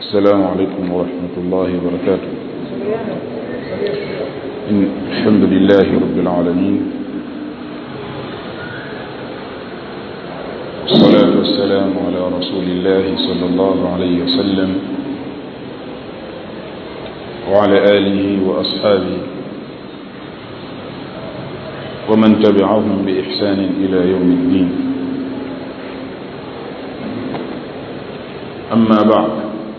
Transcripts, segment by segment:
السلام عليكم ورحمة الله وبركاته إن الحمد لله رب العالمين والصلاة والسلام على رسول الله صلى الله عليه وسلم وعلى آله وأصحابه ومن تبعهم بإحسان إلى يوم الدين أما بعد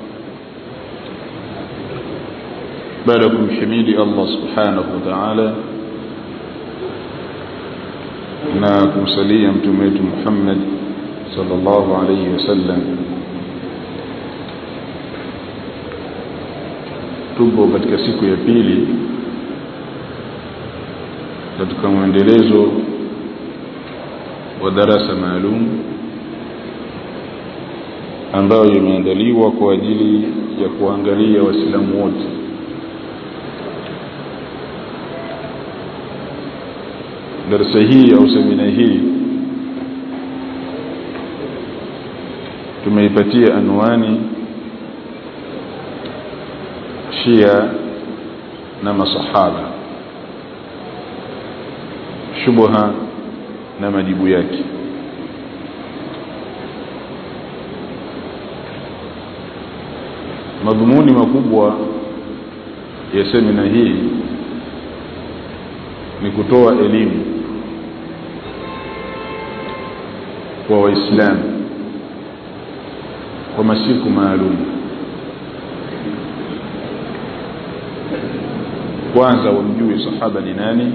باركم حميد الله سبحانه وتعالى na kumsalia mtume wetu Muhammad sallallahu alayhi wasallam tupo katika siku ya pili katika mwendelezo wa darasa maalum ambayo imeandaliwa kwa ajili ya kuangalia waislamu wote darasa hii au semina hii tumeipatia anwani shia na masahaba shubha na majibu yake madhumuni makubwa ya semina hii ni kutoa elimu kwa waislamu kwa masiku maalum kwanza wamjue sahaba ni nani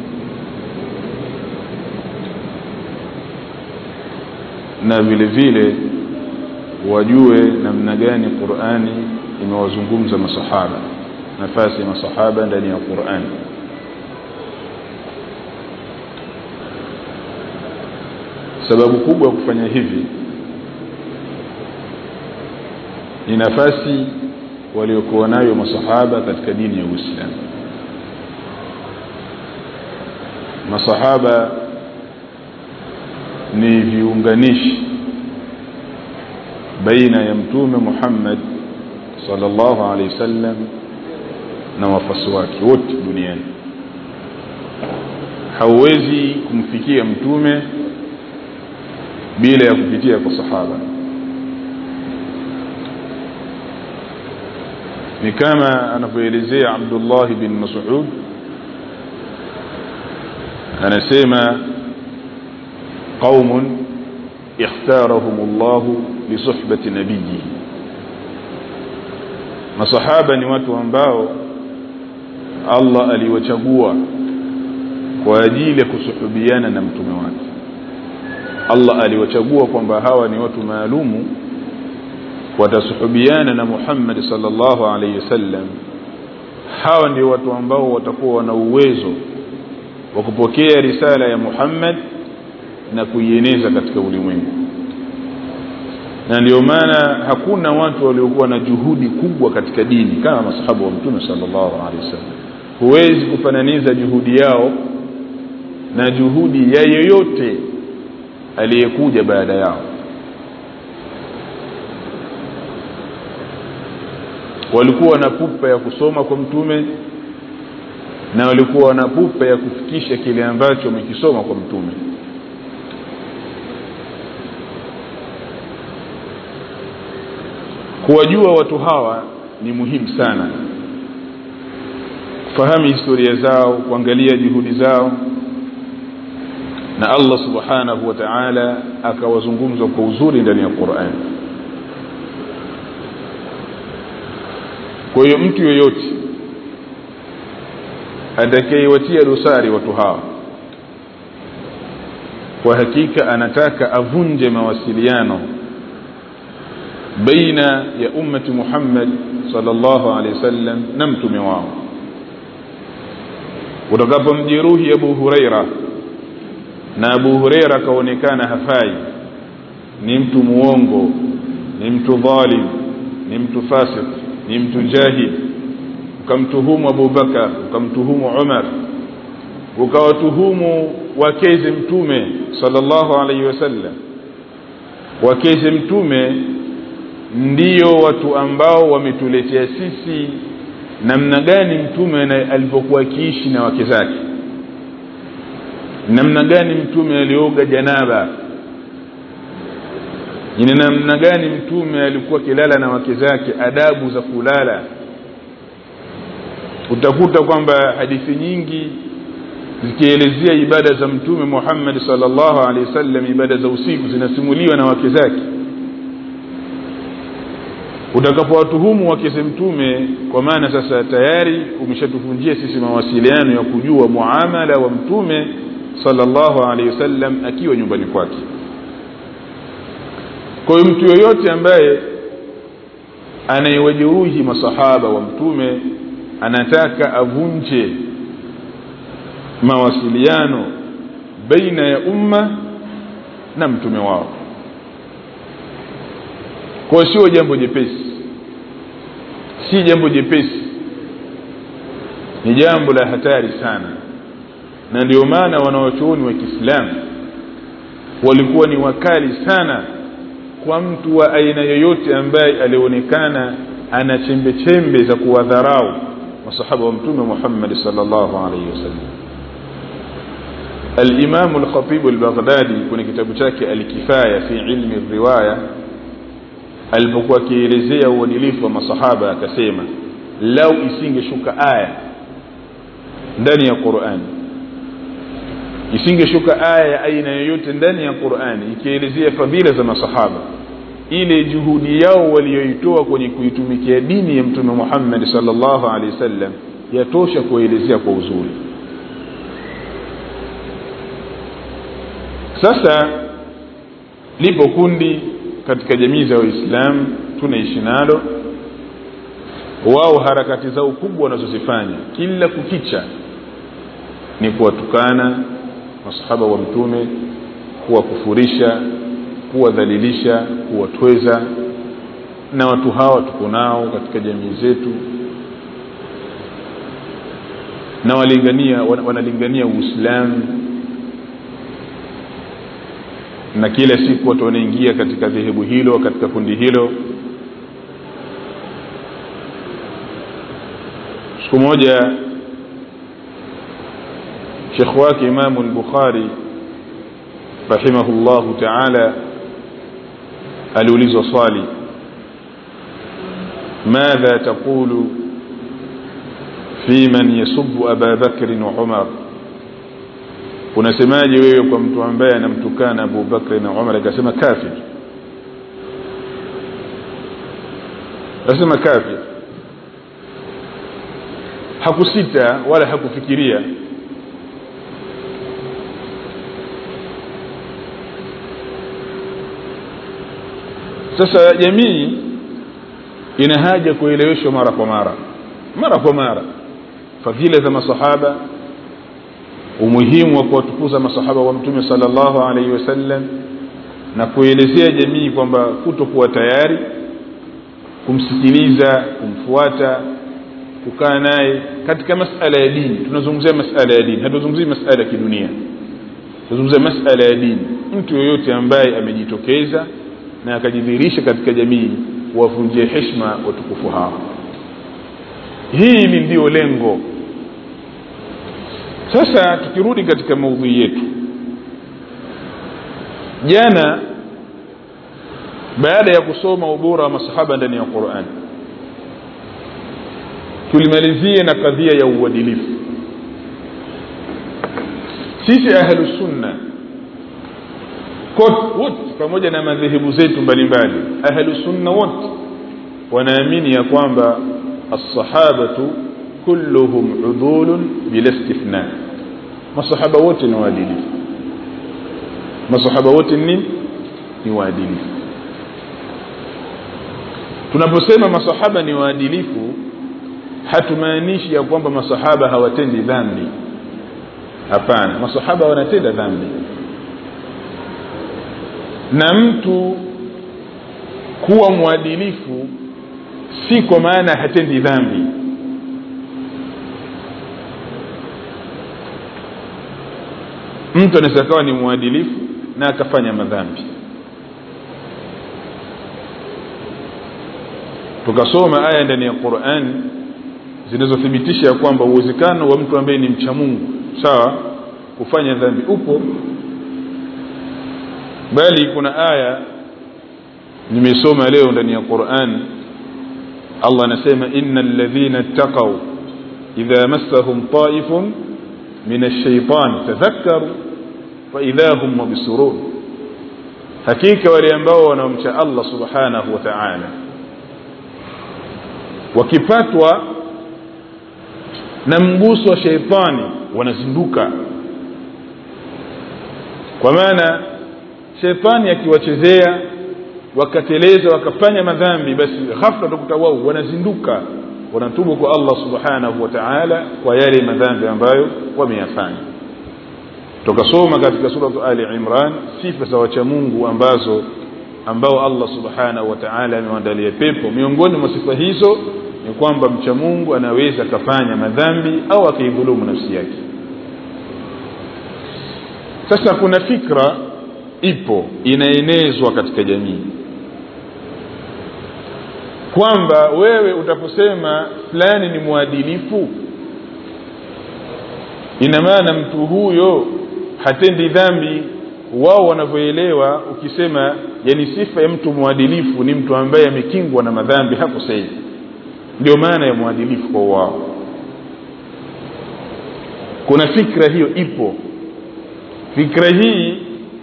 na vile vile wajue namna gani Qur'ani imewazungumza masahaba nafasi ya masahaba ndani ya Qur'ani sababu kubwa ya kufanya hivi ni nafasi waliokuwa nayo masahaba katika dini ya Uislamu masahaba ni viunganishi baina ya mtume Muhammad sallallahu alaihi wasallam na wafasi wake wote duniani hauwezi kumfikia mtume bila ya kupitia kwa sahaba ni kama anavyoelezea Abdullah bin Mas'ud anasema qaumun اختارهم الله لصحبة نبيه masahaba ni watu ambao Allah aliwachagua kwa ajili ya kusuhubiana na mtume wake Allah aliwachagua kwamba hawa ni watu maalumu watasuhubiana na Muhammad sallallahu alaihi wasallam hawa ndio watu ambao watakuwa wana uwezo wa kupokea risala ya Muhammad na kuieneza katika ulimwengu na ndio maana hakuna watu waliokuwa na juhudi kubwa katika dini kama masahabu wa mtume sallallahu alaihi wasallam huwezi kufananiza juhudi yao na juhudi ya yeyote aliyekuja baada yao walikuwa na pupa ya kusoma kwa mtume na walikuwa na pupa ya kufikisha kile ambacho wamekisoma kwa mtume kuwajua watu hawa ni muhimu sana kufahamu historia zao kuangalia juhudi zao na Allah subhanahu wa ta'ala akawazungumza kwa uzuri ndani ya Qur'an kwa hiyo mtu yoyote atakayewatia dosari watu hawa kwa hakika anataka avunje mawasiliano baina ya ummati Muhammad sallallahu alaihi wasallam na mtume wao utakapomjeruhi Abu Huraira na Abu Huraira kaonekana hafai ni mtu muongo ni mtu dhalim ni mtu fasik ni mtu jahil ukamtuhumu Abu Bakar ukamtuhumu Umar ukawatuhumu wakeze mtume sallallahu alaihi wasallam wakeze mtume ndiyo watu ambao wametuletea sisi namna gani mtume alipokuwa akiishi na wake zake namna gani mtume alioga janaba ni namna gani mtume alikuwa akilala na wake zake adabu za kulala utakuta kwamba hadithi nyingi zikielezea ibada za mtume Muhammad sallallahu alaihi wasallam ibada za usiku zinasimuliwa na wake zake utakapowatuhumu wake za mtume kwa maana sasa tayari umeshatufunjia sisi mawasiliano ya kujua muamala wa mtume sallallahu alaihi wasallam akiwa nyumbani kwake kwa hiyo mtu yoyote ambaye anayewajeruhi masahaba wa mtume anataka avunje mawasiliano baina ya umma na mtume wao kwa sio jambo jepesi si jambo jepesi ni jambo la hatari sana na ndio maana wanawachuoni wa Kiislamu walikuwa ni wakali sana kwa mtu wa aina yoyote ambaye alionekana ana chembe chembe za kuwadharau masahaba wa mtume Muhammad sallallahu alaihi wasallam الإمام الخطيب البغدادي kwenye kitabu chake Al-Kifaya fi ilmi riwaya alipokuwa akielezea uadilifu wa masahaba akasema lau isingeshuka aya ndani ya Qur'an isingeshuka aya ya aina yoyote ndani ya Qur'an ikielezea fadhila za masahaba ile juhudi yao walioitoa kwenye kuitumikia dini ya mtume Muhammad sallallahu alaihi wasallam yatosha kuelezea kwa uzuri sasa lipo kundi katika jamii za waislamu tunaishi nalo wao harakati zao kubwa wanazozifanya kila kukicha ni kuwatukana masahaba wa mtume kuwakufurisha kuwadhalilisha kuwatweza na watu hawa tuko nao katika jamii zetu na walingania wanalingania uislamu na kila siku watu wanaingia katika dhehebu hilo katika kundi hilo siku moja shekh wake imamu al-bukhari rahimahullahu taala aliulizwa swali madha taqulu fi man yasubbu aba bakrin wa umar unasemaje wewe kwa mtu ambaye anamtukana Abu Bakr na Umar akasema kafir akasema kafir hakusita wala hakufikiria sasa jamii ina haja kueleweshwa mara kwa mara mara kwa mara fadhila za masahaba umuhimu wa kuwatukuza masahaba wa mtume sallallahu alaihi wasallam na kuelezea jamii kwamba kutokuwa tayari kumsikiliza kumfuata kukaa naye katika masala ya dini tunazungumzia masala ya dini hatuzungumzii masala ya kidunia tunazungumzia masala ya dini mtu yoyote ambaye amejitokeza na akajidhihirisha katika jamii wavunjie heshima watukufu hao hili ndio lengo sasa tukirudi katika maudhui yetu jana baada ya kusoma ubora wa masahaba ndani ya Qur'an tulimalizie na kadhia ya uadilifu sisi ahlus sunna wote pamoja na madhehebu zetu mbalimbali ahlus sunna wote wanaamini ya kwamba as-sahabatu kulluhum udhulun bila istithna masahaba wote ni waadilifu masahaba wote ni ni waadilifu tunaposema masahaba ni waadilifu hatumaanishi ya kwamba masahaba hawatendi dhambi hapana masahaba wanatenda dhambi na mtu kuwa mwadilifu si kwa maana hatendi dhambi mtu anaweza kawa ni mwadilifu na akafanya madhambi tukasoma aya ndani ya Qur'an zinazothibitisha ya kwamba uwezekano wa mtu ambaye ni mcha Mungu sawa kufanya dhambi upo bali kuna aya nimesoma leo ndani ya Qur'an Allah anasema innal ladhina ittaqaw idha massahum ta'ifun min ash-shaytan tadhakkaru fa idha hum mubsirun hakika wale ambao wanaomcha Allah subhanahu wa ta'ala wakipatwa na mguso wa sheitani wanazinduka kwa maana sheitani akiwachezea wakateleza wakafanya madhambi basi ghafla utakuta wao wanazinduka wanatubu kwa Allah subhanahu wa ta'ala kwa yale madhambi ambayo wameyafanya tukasoma katika sura Ali Imran sifa za wacha Mungu ambazo ambao Allah subhanahu wa ta'ala amewaandalia pepo miongoni mwa sifa hizo ni kwamba mcha Mungu anaweza kafanya madhambi au akaidhulumu nafsi yake sasa kuna fikra ipo inaenezwa katika jamii kwamba wewe utaposema fulani ni mwadilifu ina maana mtu huyo hatendi dhambi wao wanavyoelewa ukisema yani sifa ya mtu mwadilifu ni mtu ambaye amekingwa na madhambi hakosei ndio maana ya mwadilifu kwa wao kuna fikra hiyo ipo fikra hii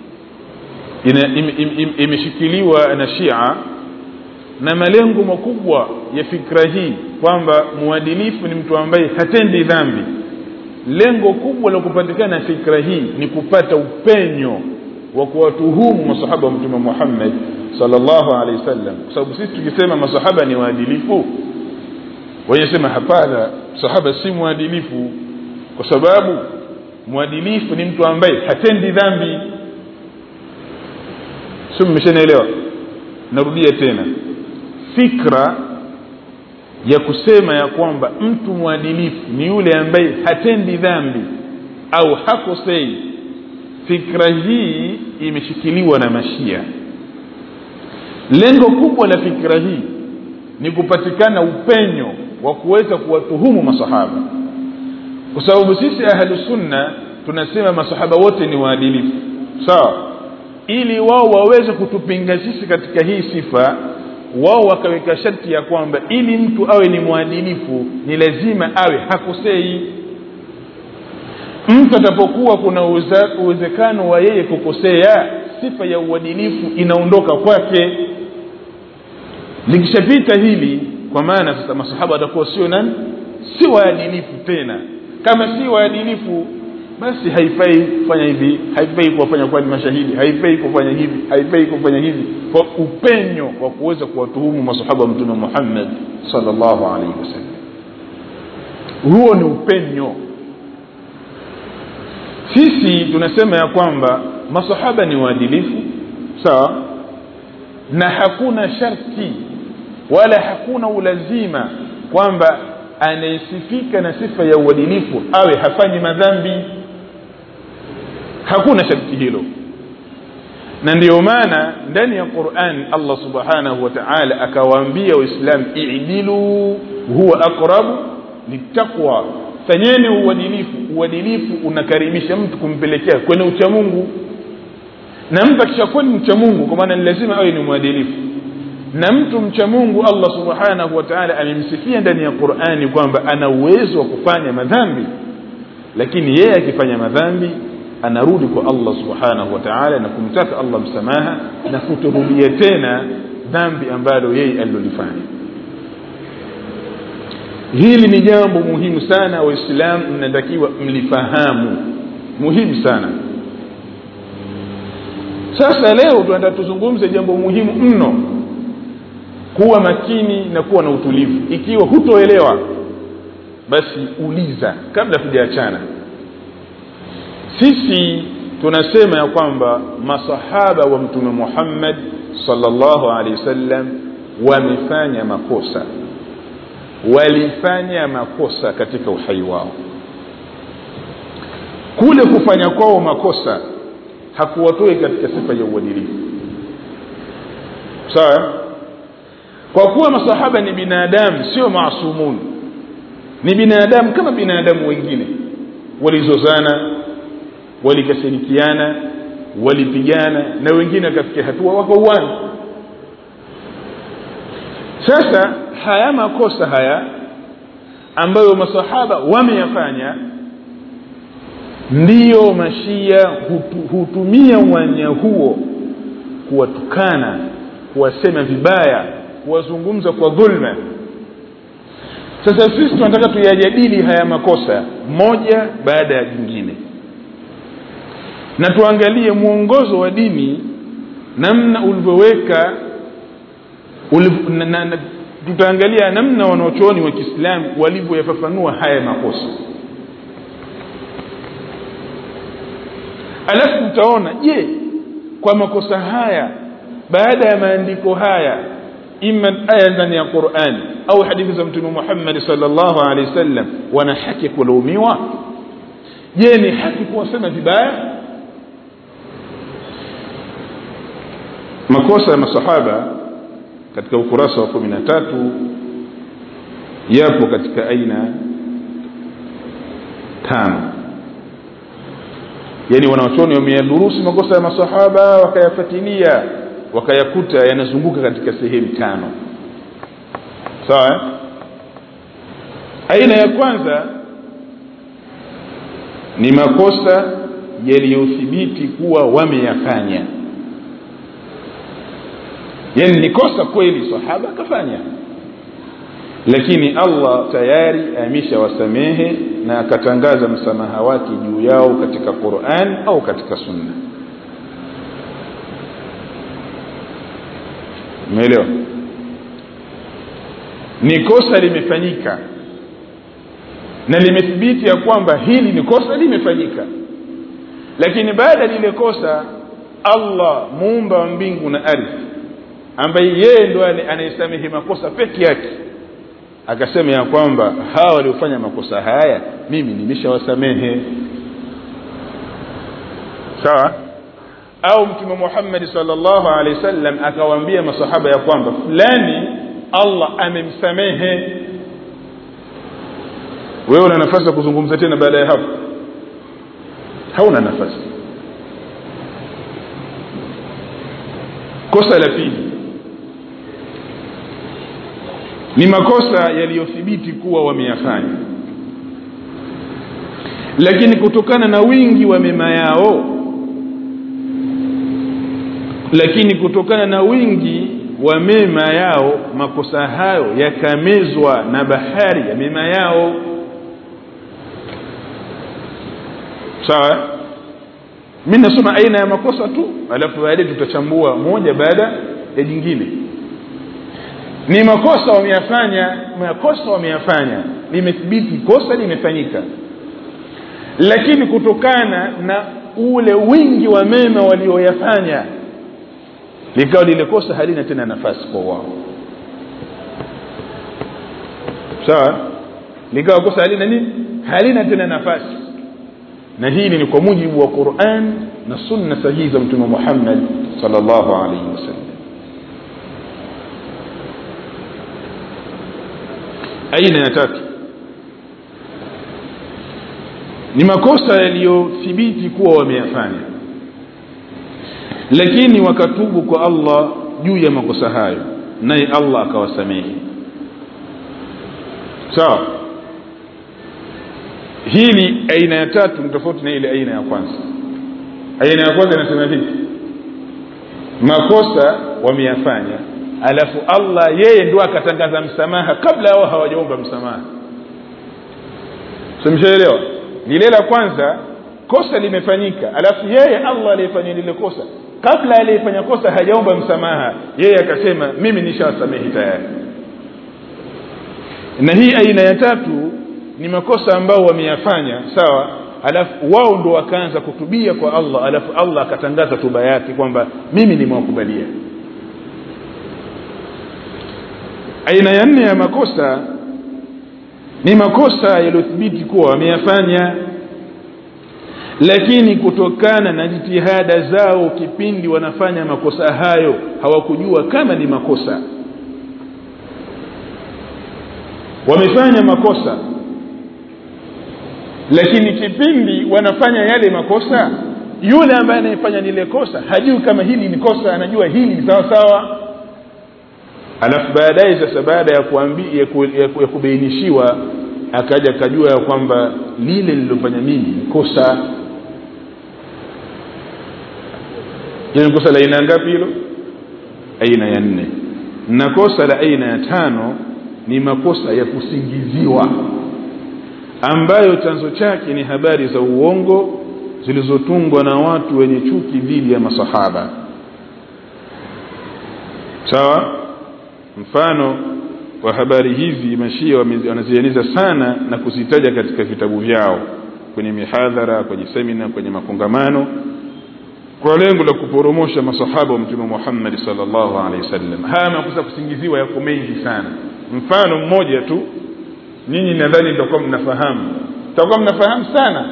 imeshikiliwa im, im, na Shia na malengo makubwa ya fikra hii kwamba mwadilifu ni mtu ambaye hatendi dhambi lengo kubwa la kupatikana fikra hii ni kupata upenyo wa kuwatuhumu masahaba wa mtume Muhammad sallallahu alaihi wasallam kwa sababu sisi tukisema masahaba ni waadilifu wanasema hapana sahaba si mwadilifu kwa sababu mwadilifu ni mtu ambaye hatendi dhambi sio mmeshanielewa narudia tena fikra ya kusema ya kwamba mtu mwadilifu ni yule ambaye hatendi dhambi au hakosei fikra hii imeshikiliwa na mashia lengo kubwa la fikra hii ni kupatikana upenyo wa kuweza kuwatuhumu masahaba kwa sababu sisi ahlu sunna tunasema masahaba wote ni waadilifu sawa ili wao waweze kutupinga sisi katika hii sifa wao wakaweka sharti ya kwamba ili mtu awe ni mwadilifu ni lazima awe hakosei mtu atapokuwa kuna uwezekano wa yeye kukosea sifa ya uadilifu inaondoka kwake likishapita hili kwa maana sasa masahaba watakuwa sio nani si waadilifu tena kama si waadilifu basi haifai kufanya hivi haifai kuwafanya kuwa ni mashahidi haifai kufanya hivi haifai kufanya hivi kwa upenyo wa kuweza kuwatuhumu masahaba wa mtume Muhammad sallallahu alaihi wasallam huo ni upenyo sisi tunasema ya kwamba masahaba ni waadilifu sawa na hakuna sharti wala hakuna ulazima kwamba anayesifika na sifa ya uadilifu awe hafanyi madhambi hakuna sharti hilo na ndiyo maana ndani ya Qur'an Allah subhanahu wa ta'ala akawaambia waislamu i'dilu huwa aqrabu littaqwa fanyeni uadilifu uadilifu unakaribisha mtu kumpelekea kwenye ucha Mungu na mtu akishakuwa ni mcha Mungu kwa maana ni lazima awe ni mwadilifu na mtu mcha Mungu Allah subhanahu wa ta'ala amemsifia ndani ya Qur'ani kwamba ana uwezo wa kufanya madhambi lakini yeye akifanya madhambi anarudi kwa Allah subhanahu wa ta'ala na kumtaka Allah msamaha na kutorudia tena dhambi ambalo yeye alilolifanya hili ni jambo muhimu sana waislamu mnatakiwa mlifahamu muhimu sana sasa leo tunataka tuzungumze jambo muhimu mno kuwa makini na kuwa na utulivu ikiwa hutoelewa basi uliza kabla tujaachana sisi tunasema ya kwamba masahaba wa mtume Muhammad sallallahu alaihi wasallam wamefanya makosa walifanya makosa katika uhai wao kule kufanya kwao makosa hakuwatoi katika sifa ya uadilifu sawa kwa kuwa masahaba ni binadamu sio maasumun ni binadamu kama binadamu wengine walizozana walikasirikiana walipigana na wengine wakafikia hatua wakauana sasa haya makosa haya ambayo masahaba wameyafanya ndiyo mashia hutu, hutumia uwanja huo kuwatukana kuwasema vibaya kuwazungumza kwa dhulma sasa sisi tunataka tuyajadili haya makosa moja baada ya jingine na tuangalie mwongozo wa dini namna ulivyoweka uliv, na, na, na, tutaangalia namna wanaochuoni wa kiislamu walivyoyafafanua haya makosa alafu tutaona je kwa makosa haya baada ya maandiko haya ima aya ndani ya qurani au hadithi za mtume muhammadi salllahu alehi wasallam wana haki ya kulaumiwa je ni haki kuwasema vibaya makosa ya masahaba katika ukurasa wa kumi na tatu yapo katika aina tano yani wanawachuoni wameyadurusi makosa ya masahaba wakayafatilia wakayakuta yanazunguka katika sehemu tano sawa aina ya kwanza ni makosa yaliyothibiti kuwa wameyafanya yani ni kosa kweli sahaba akafanya lakini allah tayari ameshawasamehe na akatangaza msamaha wake juu yao katika quran au katika sunna umeelewa ni kosa limefanyika na limethibiti ya kwamba hili ni kosa limefanyika lakini baada ya lile kosa allah muumba wa mbingu na ardhi ambaye yeye ndo anayesamehe makosa peke yake akasema ya kwamba hawa waliofanya makosa haya mimi nimeshawasamehe sawa au mtume muhammadi salllahu alehi wasallam akawaambia masahaba ya kwamba fulani allah amemsamehe wewe una nafasi ya kuzungumza tena baada ya hapo hauna nafasi kosa la pili ni makosa yaliyothibiti kuwa wameyafanya lakini kutokana na wingi wa mema yao lakini kutokana na wingi wa mema yao makosa hayo yakamezwa na bahari ya mema yao sawa mi nasoma aina ya makosa tu alafu baadaye tutachambua moja baada ya jingine ni makosa wameyafanya makosa wameyafanya limethibiti kosa limefanyika lakini kutokana na ule wingi wa mema walioyafanya likawa lile kosa halina tena nafasi kwa wao sawa likawa kosa halina nini halina tena nafasi na hili ni kwa mujibu wa quran na sunna sahihi za mtume muhammad salllahu alaihi wasallam aina ya tatu ni makosa yaliyothibiti kuwa wameyafanya lakini wakatubu kwa allah juu ya makosa hayo naye allah akawasamehe sawa so, hili aina ya tatu ni tofauti na ile aina ya kwanza aina ya kwanza inasema vipi makosa wameyafanya alafu allah yeye ndo akatangaza msamaha kabla wao hawajaomba msamaha simshaelewa lile la kwanza kosa limefanyika alafu yeye allah aliyefanya lile kosa kabla aliyefanya kosa hajaomba msamaha yeye akasema mimi nishawasamehi tayari na hii aina ya tatu ni makosa ambao wameyafanya sawa alafu wao ndo wakaanza kutubia kwa allah alafu allah akatangaza tuba yake kwamba mimi nimewakubalia aina ya nne ya makosa ni makosa yaliyothibiti kuwa wameyafanya lakini kutokana na jitihada zao kipindi wanafanya makosa hayo hawakujua kama ni makosa wamefanya makosa lakini kipindi wanafanya yale makosa yule ambaye anayefanya lile kosa hajui kama hili ni kosa anajua hili ni sawa sawa alafu baadaye sasa baada ya kuambi, ya, ku, ya, ku, ya kubainishiwa akaja akajua ya kwamba lile lilofanya mimi ni kosa hilo ni kosa la aina ngapi hilo aina ya nne na kosa la aina ya tano ni makosa ya kusingiziwa ambayo chanzo chake ni habari za uongo zilizotungwa na watu wenye chuki dhidi ya masahaba sawa mfano wa habari hizi mashia wanazianiza sana na kuzitaja katika vitabu vyao kwenye mihadhara kwenye semina kwenye makongamano kwa lengo la kuporomosha masahaba wa mtume Muhammad sallallahu alaihi wasallam haya makosa kusingiziwa yako mengi sana mfano mmoja tu nyinyi nadhani mtakuwa mnafahamu mtakuwa mnafahamu sana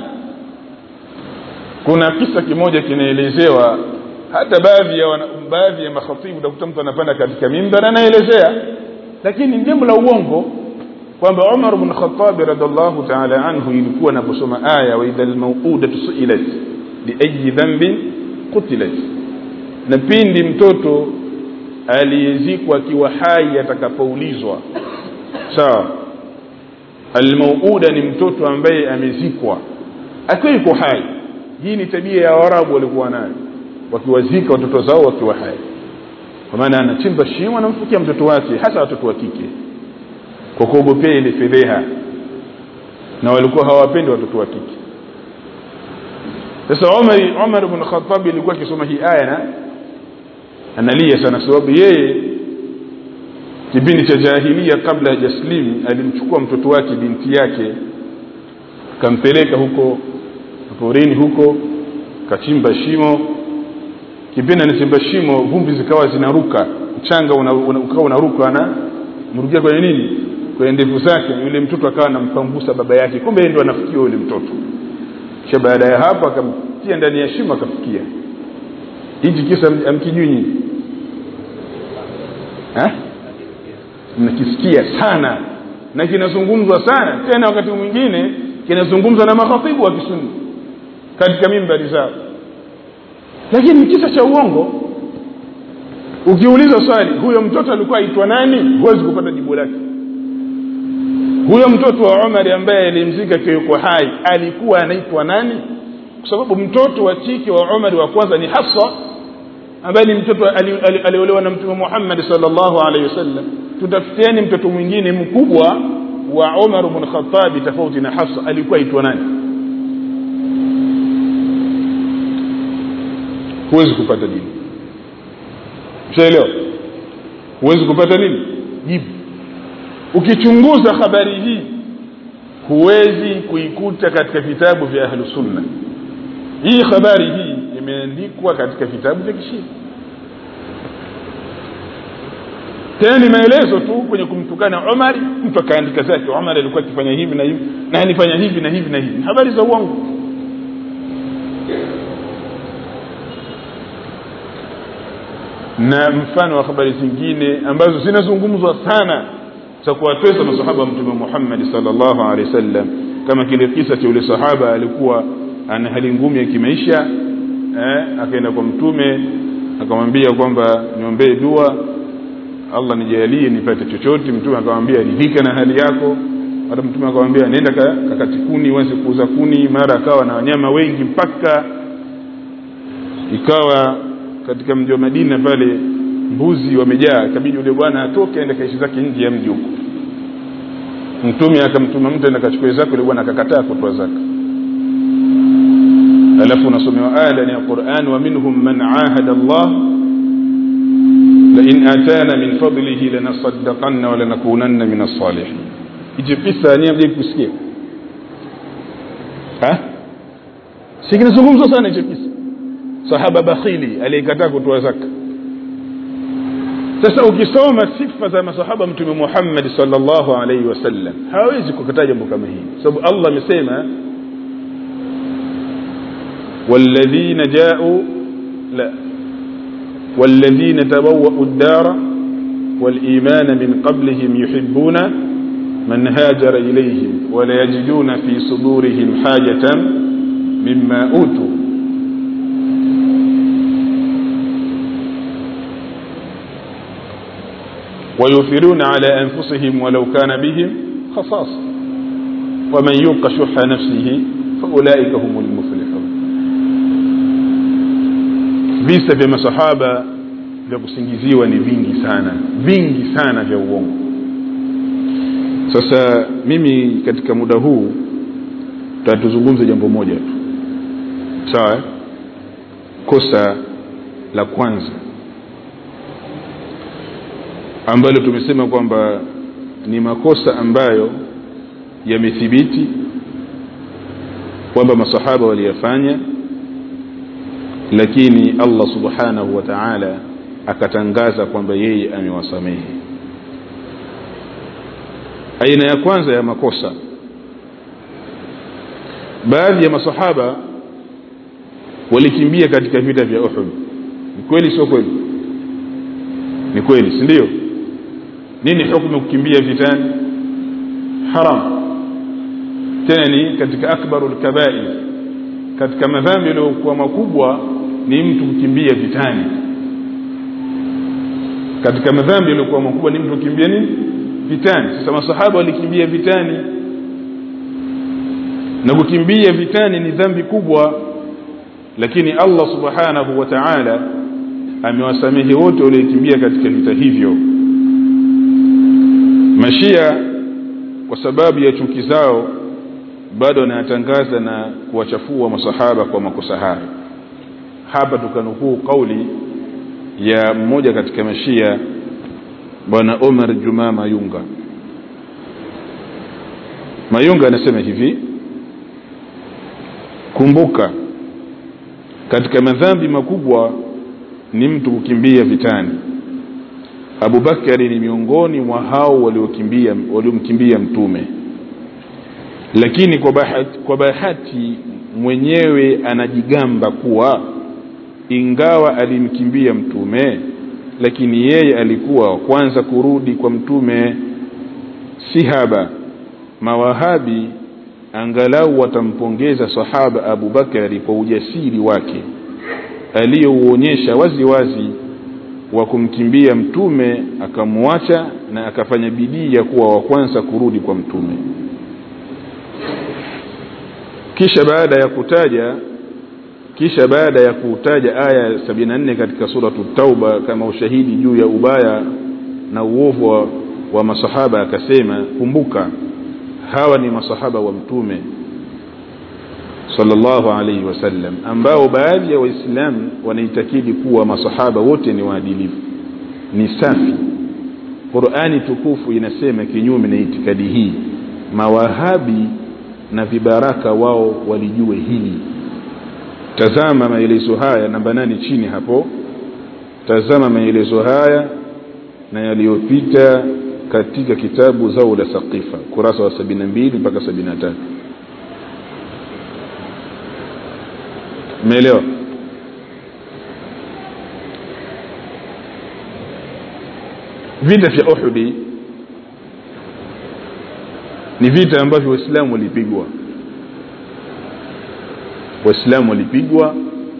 kuna kisa kimoja kinaelezewa hata baadhi ya wana, baadhi ya makhatibu utakuta mtu anapanda katika mimbar anaelezea lakini ni jambo la uongo kwamba Umar ibn Khattab radhiallahu ta'ala anhu ilikuwa anaposoma aya wa idhal mawudatu su'ilat bi ayi dhanbin qutilat na pindi mtoto aliyezikwa akiwa hai atakapoulizwa sawa almauuda ni mtoto ambaye amezikwa akiwa yuko hai hii ni tabia ya Waarabu walikuwa nayo wakiwazika watoto zao wakiwa hai kwa maana anachimba shimo anamfukia mtoto wake hasa watoto wa kike kwa kuogopea ile fedheha na walikuwa hawapendi watoto wa kike sasa Umar Umar ibn Khattab alikuwa akisoma hii aya na analia sana sababu yeye kipindi cha jahilia kabla hajaslim alimchukua mtoto wake binti yake kampeleka huko porini huko kachimba shimo kipindi anachimba shimo vumbi zikawa zinaruka mchanga una, una, ukawa unaruka na mrukia kwenye nini kwenye ndevu zake yule mtoto akawa anampambusa baba yake kumbe yeye ndo anafikia yule mtoto kisha baada ya hapo akamtia ndani ya shimo akafikia hichi kisa amkijui nyinyi mnakisikia sana na kinazungumzwa sana tena wakati mwingine kinazungumzwa na makhatibu wa kisunni katika mimbari zao lakini ni kisa cha uongo ukiuliza swali huyo mtoto alikuwa aitwa nani huwezi kupata jibu lake huyo mtoto wa Umar ambaye alimzika akiwa yuko hai alikuwa anaitwa nani kwa sababu mtoto wa kike wa Umar wa kwanza ni Hafsa ambaye ni mtoto aliolewa na mtume Muhammad sallallahu alaihi wasallam tutafutieni mtoto mwingine mkubwa wa Umar ibn Khattab tofauti na Hafsa alikuwa aitwa nani huwezi kupata jibu ushaelewa huwezi kupata nini jibu ukichunguza habari hii huwezi kuikuta katika vitabu vya ahlu sunna hii habari hii imeandikwa katika vitabu vya kishia tena ni maelezo tu kwenye kumtukana Umar mtu akaandika zake Umar alikuwa akifanya hivi na hivi na alifanya hivi na hivi na hivi habari za uongo na mfano wa habari zingine ambazo zinazungumzwa sana za kuwatesa masahaba wa mtume Muhammad sallallahu alaihi wasallam kama kile kisa cha yule sahaba alikuwa ana hali ngumu ya kimaisha eh, akaenda kwa mtume akamwambia kwamba niombee dua Allah nijalie nipate chochote mtume akamwambia ridhika na hali yako hata mtume akamwambia nenda kakati kuni uanze kuuza kuni mara akawa na wanyama wengi mpaka ikawa katika mji wa Madina pale mbuzi wamejaa ikabidi yule bwana atoke aende kaishi zake nje ya mji huko mtume akamtuma mtu aende kachukue zake yule bwana akakataa kutoa zaka alafu unasomewa aya ndani ya Qur'an wa minhum man ahada Allah la in atana min fadlihi lanasaddaqanna wa lanakunanna min as-salihin hicho kisa ni mje kusikia ha si kinazungumzwa sana hicho kisa sahaba bakhili aliyekataa kutoa zaka sasa ukisoma sifa za masahaba mtume Muhammad sallallahu alaihi wasallam hawezi kukataa jambo kama hili sababu Allah amesema والذين جاءوا لا والذين تبوأوا الدار والإيمان من قبلهم يحبون من هاجر إليهم ولا يجدون في صدورهم حاجة مما أوتوا ويؤثرون على أنفسهم ولو كان بهم خصاصة ومن يوق شح نفسه فأولئك هم المفلحون visa vya masahaba vya kusingiziwa ni vingi sana vingi sana vya uongo sasa mimi katika muda huu tatuzungumze jambo moja tu sawa eh? kosa la kwanza ambalo tumesema kwamba ni makosa ambayo yamethibiti kwamba masahaba waliyafanya lakini Allah subhanahu wa ta'ala akatangaza kwamba yeye amewasamehe aina ya kwanza ya makosa baadhi ya masahaba walikimbia katika vita vya Uhud ni kweli sio kweli ni kweli si ndio nini hukumu kukimbia vitani haram tena ni katika akbarul kabair katika madhambi yaliyokuwa makubwa ni mtu kukimbia vitani katika madhambi yaliyokuwa makubwa ni mtu kukimbia nini vitani sasa masahaba walikimbia vitani na kukimbia vitani ni dhambi kubwa lakini Allah subhanahu wa ta'ala amewasamehe wote waliokimbia katika vita hivyo mashia kwa sababu ya chuki zao bado wanayatangaza na kuwachafua masahaba kwa makosa hayo hapa tukanukuu kauli ya mmoja katika mashia bwana Omar Juma Mayunga Mayunga anasema hivi kumbuka katika madhambi makubwa ni mtu kukimbia vitani Abu Bakari ni miongoni mwa hao waliokimbia waliomkimbia mtume lakini kwa bahati, kwa bahati mwenyewe anajigamba kuwa ingawa alimkimbia mtume lakini yeye alikuwa wa kwanza kurudi kwa mtume si haba mawahabi angalau watampongeza sahaba Abu Bakari kwa ujasiri wake aliyouonyesha wazi wazi wa kumkimbia mtume akamwacha na akafanya bidii ya kuwa wa kwanza kurudi kwa mtume kisha baada ya kutaja kisha baada ya kutaja aya 74 katika suratu tauba kama ushahidi juu ya ubaya na uovu wa, wa masahaba akasema kumbuka hawa ni masahaba wa mtume sallallahu alaihi wasallam ambao baadhi ya waislamu wanaitakidi kuwa masahaba wote ni waadilifu ni safi Qur'ani tukufu inasema kinyume na itikadi hii mawahabi na vibaraka wao walijue hili tazama maelezo haya namba nane chini hapo tazama maelezo haya na yaliyopita katika kitabu Zaula Saqifa kurasa wa 72 mpaka 73 umeelewa vita vya Uhudi ni vita ambavyo waislamu walipigwa waislamu walipigwa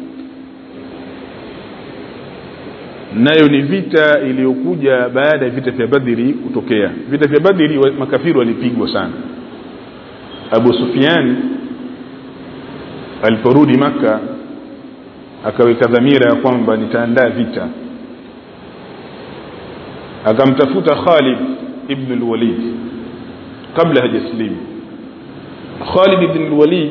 nayo ni vita iliyokuja baada ya vita vya Badri kutokea vita vya Badri makafiri walipigwa sana Abu Sufyan aliporudi maka akaweka dhamira ya kwamba nitaandaa vita akamtafuta Khalid ibn al-Walid kabla hajaslimu Khalid ibn al-Walid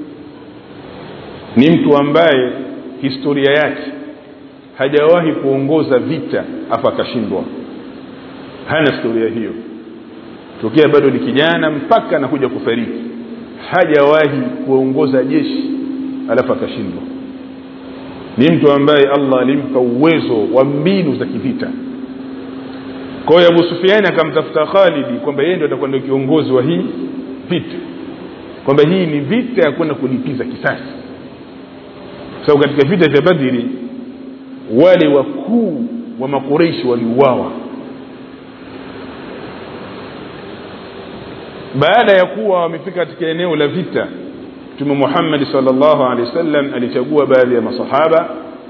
ni mtu ambaye historia yake hajawahi kuongoza vita afa akashindwa hana historia hiyo tokea bado ni kijana mpaka anakuja kufariki hajawahi kuongoza jeshi alafu akashindwa ni mtu ambaye Allah alimpa uwezo wa mbinu za kivita kwa hiyo Abu Sufyan akamtafuta Khalid kwamba yeye ndio atakuwa ndio kiongozi wa hii vita kwamba hii ni vita ya kwenda kulipiza kisasi sababu so, katika vita vya Badri wale wakuu wa makureishi waliuawa baada ya kuwa wamefika katika eneo la vita mtume Muhammad sallallahu alaihi wasallam alichagua baadhi ya masahaba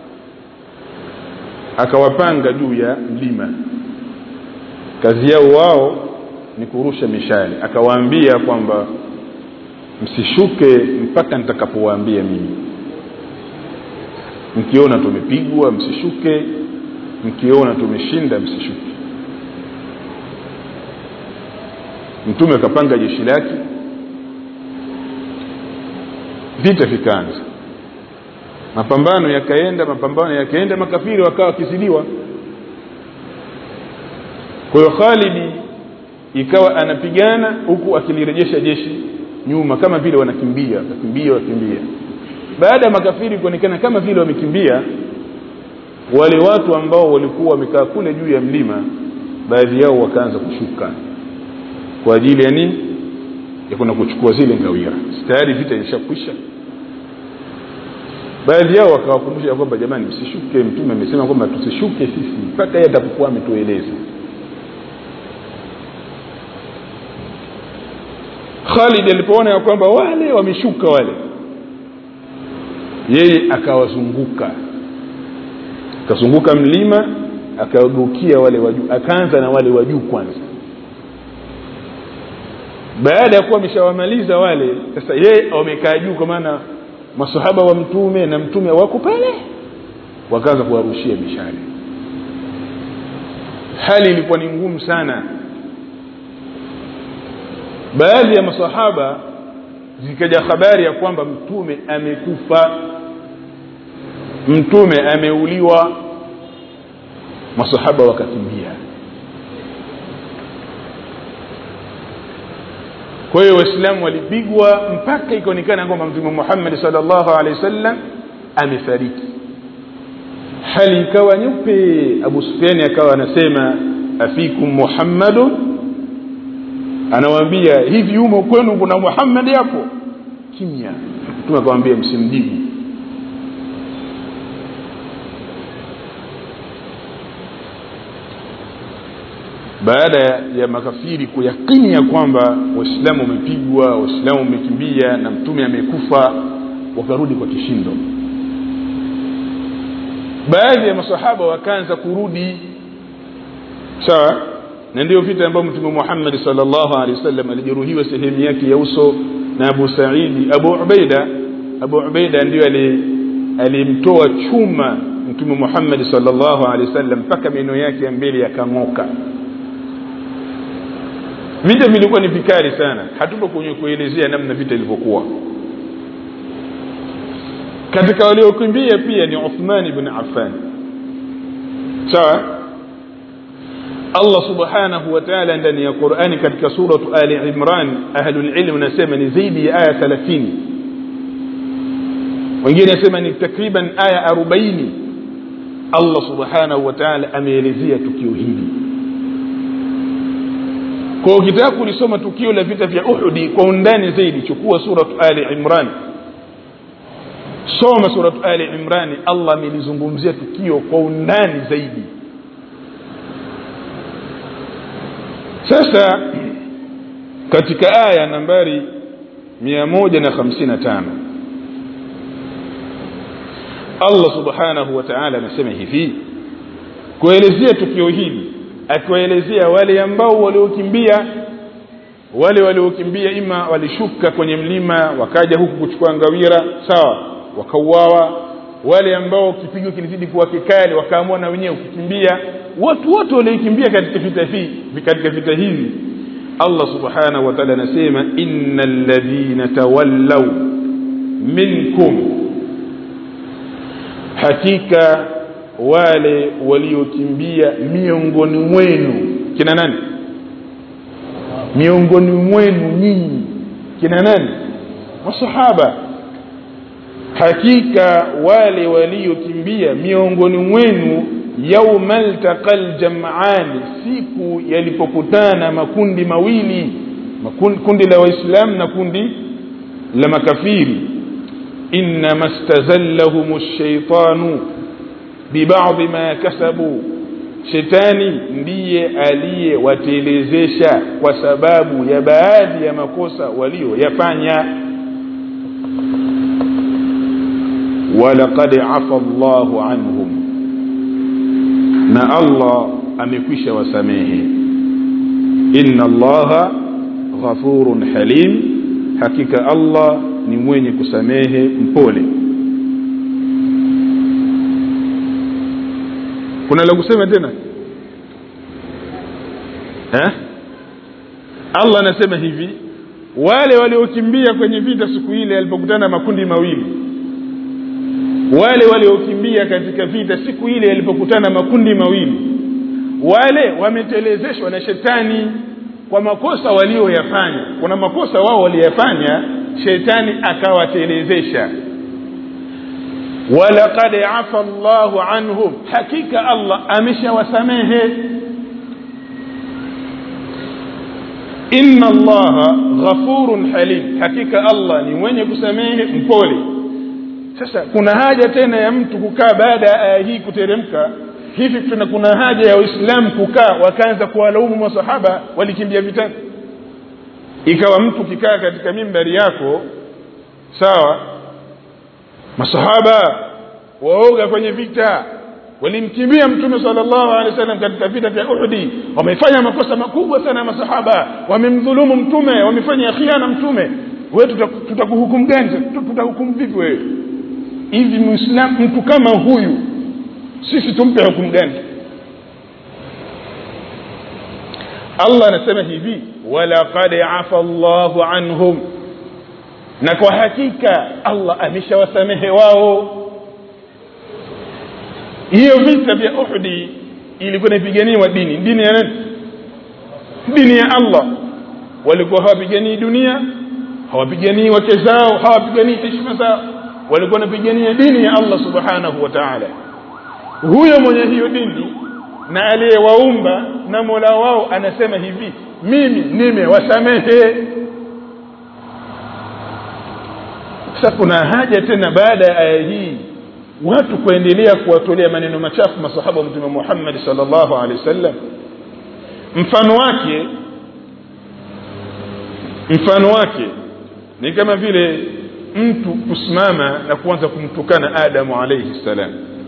akawapanga juu ya mlima kazi yao wao ni kurusha mishale akawaambia kwamba msishuke mpaka nitakapowaambia mimi mkiona tumepigwa msishuke mkiona tumeshinda msishuke mtume akapanga jeshi lake vita vikaanza mapambano yakaenda mapambano yakaenda makafiri wakawa wakizidiwa kwa hiyo Khalidi ikawa anapigana huku akilirejesha jeshi nyuma kama vile wanakimbia wakakimbia wakimbia baada ya makafiri kuonekana kama vile wamekimbia wale watu ambao walikuwa wamekaa kule juu ya mlima baadhi yao wakaanza kushuka kwa ajili ya nini ya kwenda kuchukua zile ngawira tayari vita ilishakwisha baadhi yao wakawakumbusha kwamba jamani msishuke mtume amesema kwamba tusishuke sisi mpaka yeye atapokuwa ametueleza Khalid alipoona ya kwamba wale wameshuka wale yeye akawazunguka akazunguka mlima akawageukia wale wa juu akaanza na wale wa juu kwanza baada ya kuwa ameshawamaliza wale sasa yeye wamekaa juu kwa maana masahaba wa mtume na mtume wako pale wakaanza kuwarushia mishale hali ilikuwa ni ngumu sana baadhi ya masahaba zikaja habari ya kwamba mtume amekufa mtume ameuliwa masahaba wakakimbia kwa hiyo waislamu walipigwa mpaka ikaonekana kwamba mtume Muhammad sallallahu alaihi wasallam amefariki hali ikawa nyeupe Abu Sufyan akawa anasema afikum Muhammadun anawaambia hivi humo kwenu kuna Muhammad hapo kimya mtume akamwambia msimjibu baada ya makafiri kuyakini ya kwamba waislamu wamepigwa waislamu wamekimbia na mtume amekufa wakarudi kwa kishindo baadhi ya masahaba wakaanza kurudi sawa na ndio vita ambayo mtume Muhammad sallallahu alaihi wasallam alijeruhiwa sehemu yake ya uso na Abu Saidi Abu Ubaida Abu Ubaida ndio alimtoa chuma mtume Muhammad sallallahu alaihi wasallam mpaka meno yake ya mbele yakang'oka vita vilikuwa ni vikali sana hatupo kwenye kuelezea namna vita ilivyokuwa katika waliokimbia pia ni Uthman ibn Affan sawa Allah subhanahu wa ta'ala ndani ya Qur'ani katika suratu Ali Imran ahlul ilm nasema ni zaidi ya aya 30 wengine nasema ni takriban aya 40 Allah subhanahu wa ta'ala ameelezea tukio hili kwa ukitaka kulisoma tukio la vita vya Uhud kwa undani zaidi chukua suratu Ali Imran soma suratu Ali Imran Allah amelizungumzia tukio kwa undani zaidi sasa katika aya nambari 155 Allah subhanahu wa ta'ala anasema hivi kuelezea tukio hili akiwaelezea wale ambao waliokimbia wale waliokimbia ima walishuka kwenye mlima wakaja huku kuchukua ngawira sawa wakauawa wale ambao kipigo kilizidi kuwa kikali wakaamua na wenyewe kukimbia watu wote waliokimbia katika vita hivi katika vita hivi Allah subhanahu wa ta'ala anasema innal ladhina tawallaw minkum hakika wale waliokimbia miongoni mwenu kina nani miongoni mwenu nyinyi kina nani masahaba hakika wale waliokimbia miongoni mwenu yaumal taqal jam'ani siku yalipokutana makundi mawili makundi, kundi la waislamu na kundi la makafiri inma stazallahum ash-shaytanu bibadhi ma kasabu shetani ndiye aliyewatelezesha kwa sababu ya baadhi ya makosa walioyafanya walaqad afa Allahu anhum na Allah amekwisha wasamehe inna Allaha ghafurun halim hakika Allah ni mwenye kusamehe mpole kuna la kusema tena eh? Allah anasema hivi wale waliokimbia kwenye vita siku ile alipokutana makundi mawili wale waliokimbia katika vita siku ile alipokutana makundi mawili wale wametelezeshwa na shetani kwa makosa walioyafanya kuna makosa wao waliyafanya shetani akawatelezesha walaqad afa Allahu anhum hakika Allah ameshawasamehe inna Allaha ghafurun halim hakika Allah ni mwenye kusamehe mpole sasa kuna haja tena ya mtu kukaa baada ya aya hii kuteremka hivi tuna kuna haja ya waislamu kukaa wakaanza kuwalaumu masahaba walikimbia vitani ikawa mtu kikaa katika mimbari yako sawa masahaba waoga kwenye vita walimkimbia mtume sallallahu alaihi wasallam katika vita vya Uhud wamefanya makosa makubwa sana masahaba wamemdhulumu mtume wamefanya khiana mtume wewe tutakuhukumu gani tutahukumu vipi wewe hivi muislamu mtu kama huyu sisi tumpe hukumu gani Allah anasema hivi walaqad afa Allahu anhum na kwa hakika Allah ameshawasamehe wao hiyo vita vya Uhud ilikuwa inapiganiwa dini dini ya nani dini ya Allah walikuwa hawapiganii dunia hawapiganii wake zao hawapiganii heshima zao walikuwa wanapigania dini ya Allah subhanahu wa ta'ala huyo mwenye hiyo dini na aliyewaumba na Mola wao anasema hivi mimi nimewasamehe sasa kuna haja tena baada ya aya hii watu kuendelea kuwatolea maneno machafu masahaba wa mtume Muhammad sallallahu alaihi wasallam mfano wake mfano wake ni kama vile mtu kusimama na kuanza kumtukana Adamu alayhi salam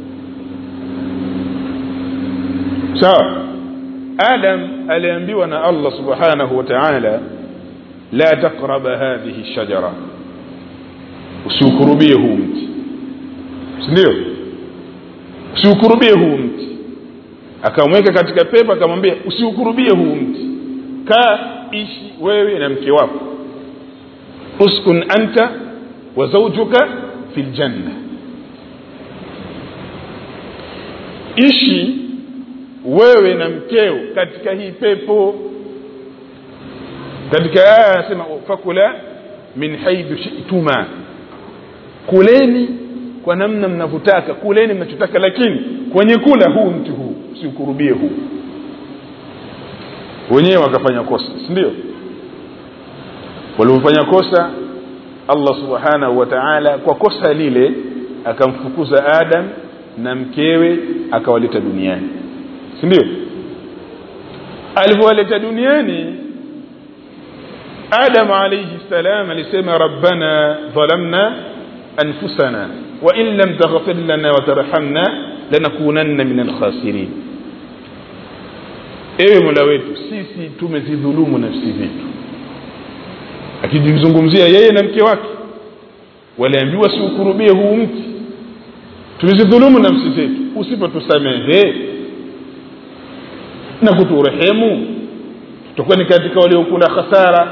sawa Adam aliambiwa na Allah subhanahu wa ta'ala la taqraba hadhihi shajara usiukurubie huu mti ndio usiukurubie huu mti akamweka katika pepo akamwambia usiukurubie huu mti kaa ishi wewe na mke wako uskun anta wa zawjuka fil janna ishi wewe na mkeo katika hii pepo katika aya anasema fakula min haithu shi'tuma kuleni kwa namna mnavyotaka kuleni mnachotaka lakini kwenye kula huu mti huu usiukurubie huu wenyewe wakafanya kosa si ndio walipofanya kosa Allah subhanahu wa ta'ala kwa kosa lile akamfukuza Adam na mkewe akawaleta duniani si ndio alipowaleta duniani Adam alayhi salam alisema rabbana dhalamna anfusana wa in lam taghfir lana wa tarhamna lanakunanna min alkhasirin ewe mola wetu sisi tumezidhulumu nafsi zetu akijizungumzia yeye na mke wake waliambiwa siukurubie huu mti tumezidhulumu nafsi zetu usipotusamehe na kuturehemu tutakuwa ni katika waliokula khasara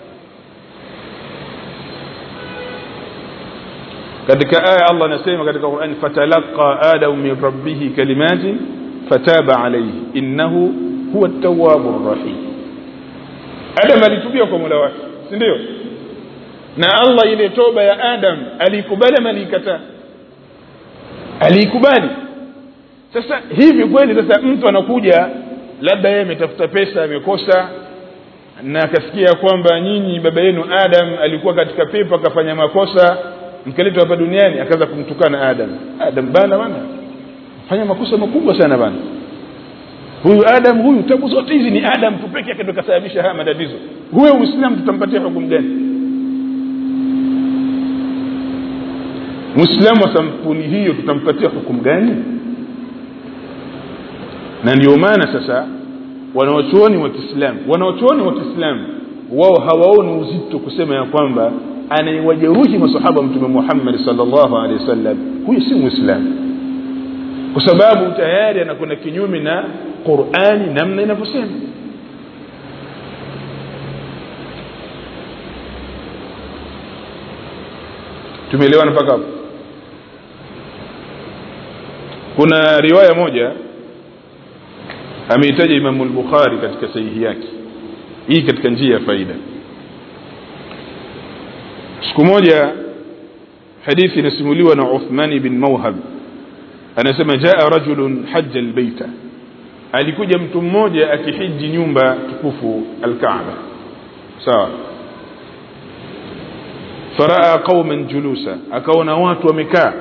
katika aya Allah anasema katika Qur'an fatalaqa adamu min rabbih kalimatin fataba alayhi innahu huwa at-tawwabur rahim Adam alitubia kwa Mola wake si ndio na Allah ile toba ya Adam alikubali ama alikataa alikubali sasa hivi kweli sasa mtu anakuja labda yeye ametafuta pesa amekosa na akasikia kwamba nyinyi baba yenu Adam alikuwa katika pepo akafanya makosa mkaletwa hapa duniani akaanza kumtukana Adam Adam bana bana fanya makosa makubwa sana bana huyu adam huyu tabu zote hizi ni adam tu peke yake ndo kasababisha haya matatizo huyo uislamu tutampatia hukumu gani mwislamu wa sampuli hiyo tutampatia hukumu gani na ndio maana sasa wanawachuoni wa kiislamu wanawachuoni wa kiislamu wao hawaoni uzito kusema ya kwamba anayewajeruhi masahaba mtume muhammadi salllahu alehi wasallam huyu si mwislamu kwa sababu tayari anakwenda kinyume na qurani namna inavyosema tumeelewana mpaka hapo kuna riwaya moja ameitaja imamu lbukhari katika sahihi yake hii katika njia ya faida siku moja hadithi inasimuliwa na uthmani bin mauhab anasema jaa rajulun haja albeita alikuja mtu mmoja akihiji nyumba tukufu alkaaba sawa faraa qauman julusa akaona watu wamekaa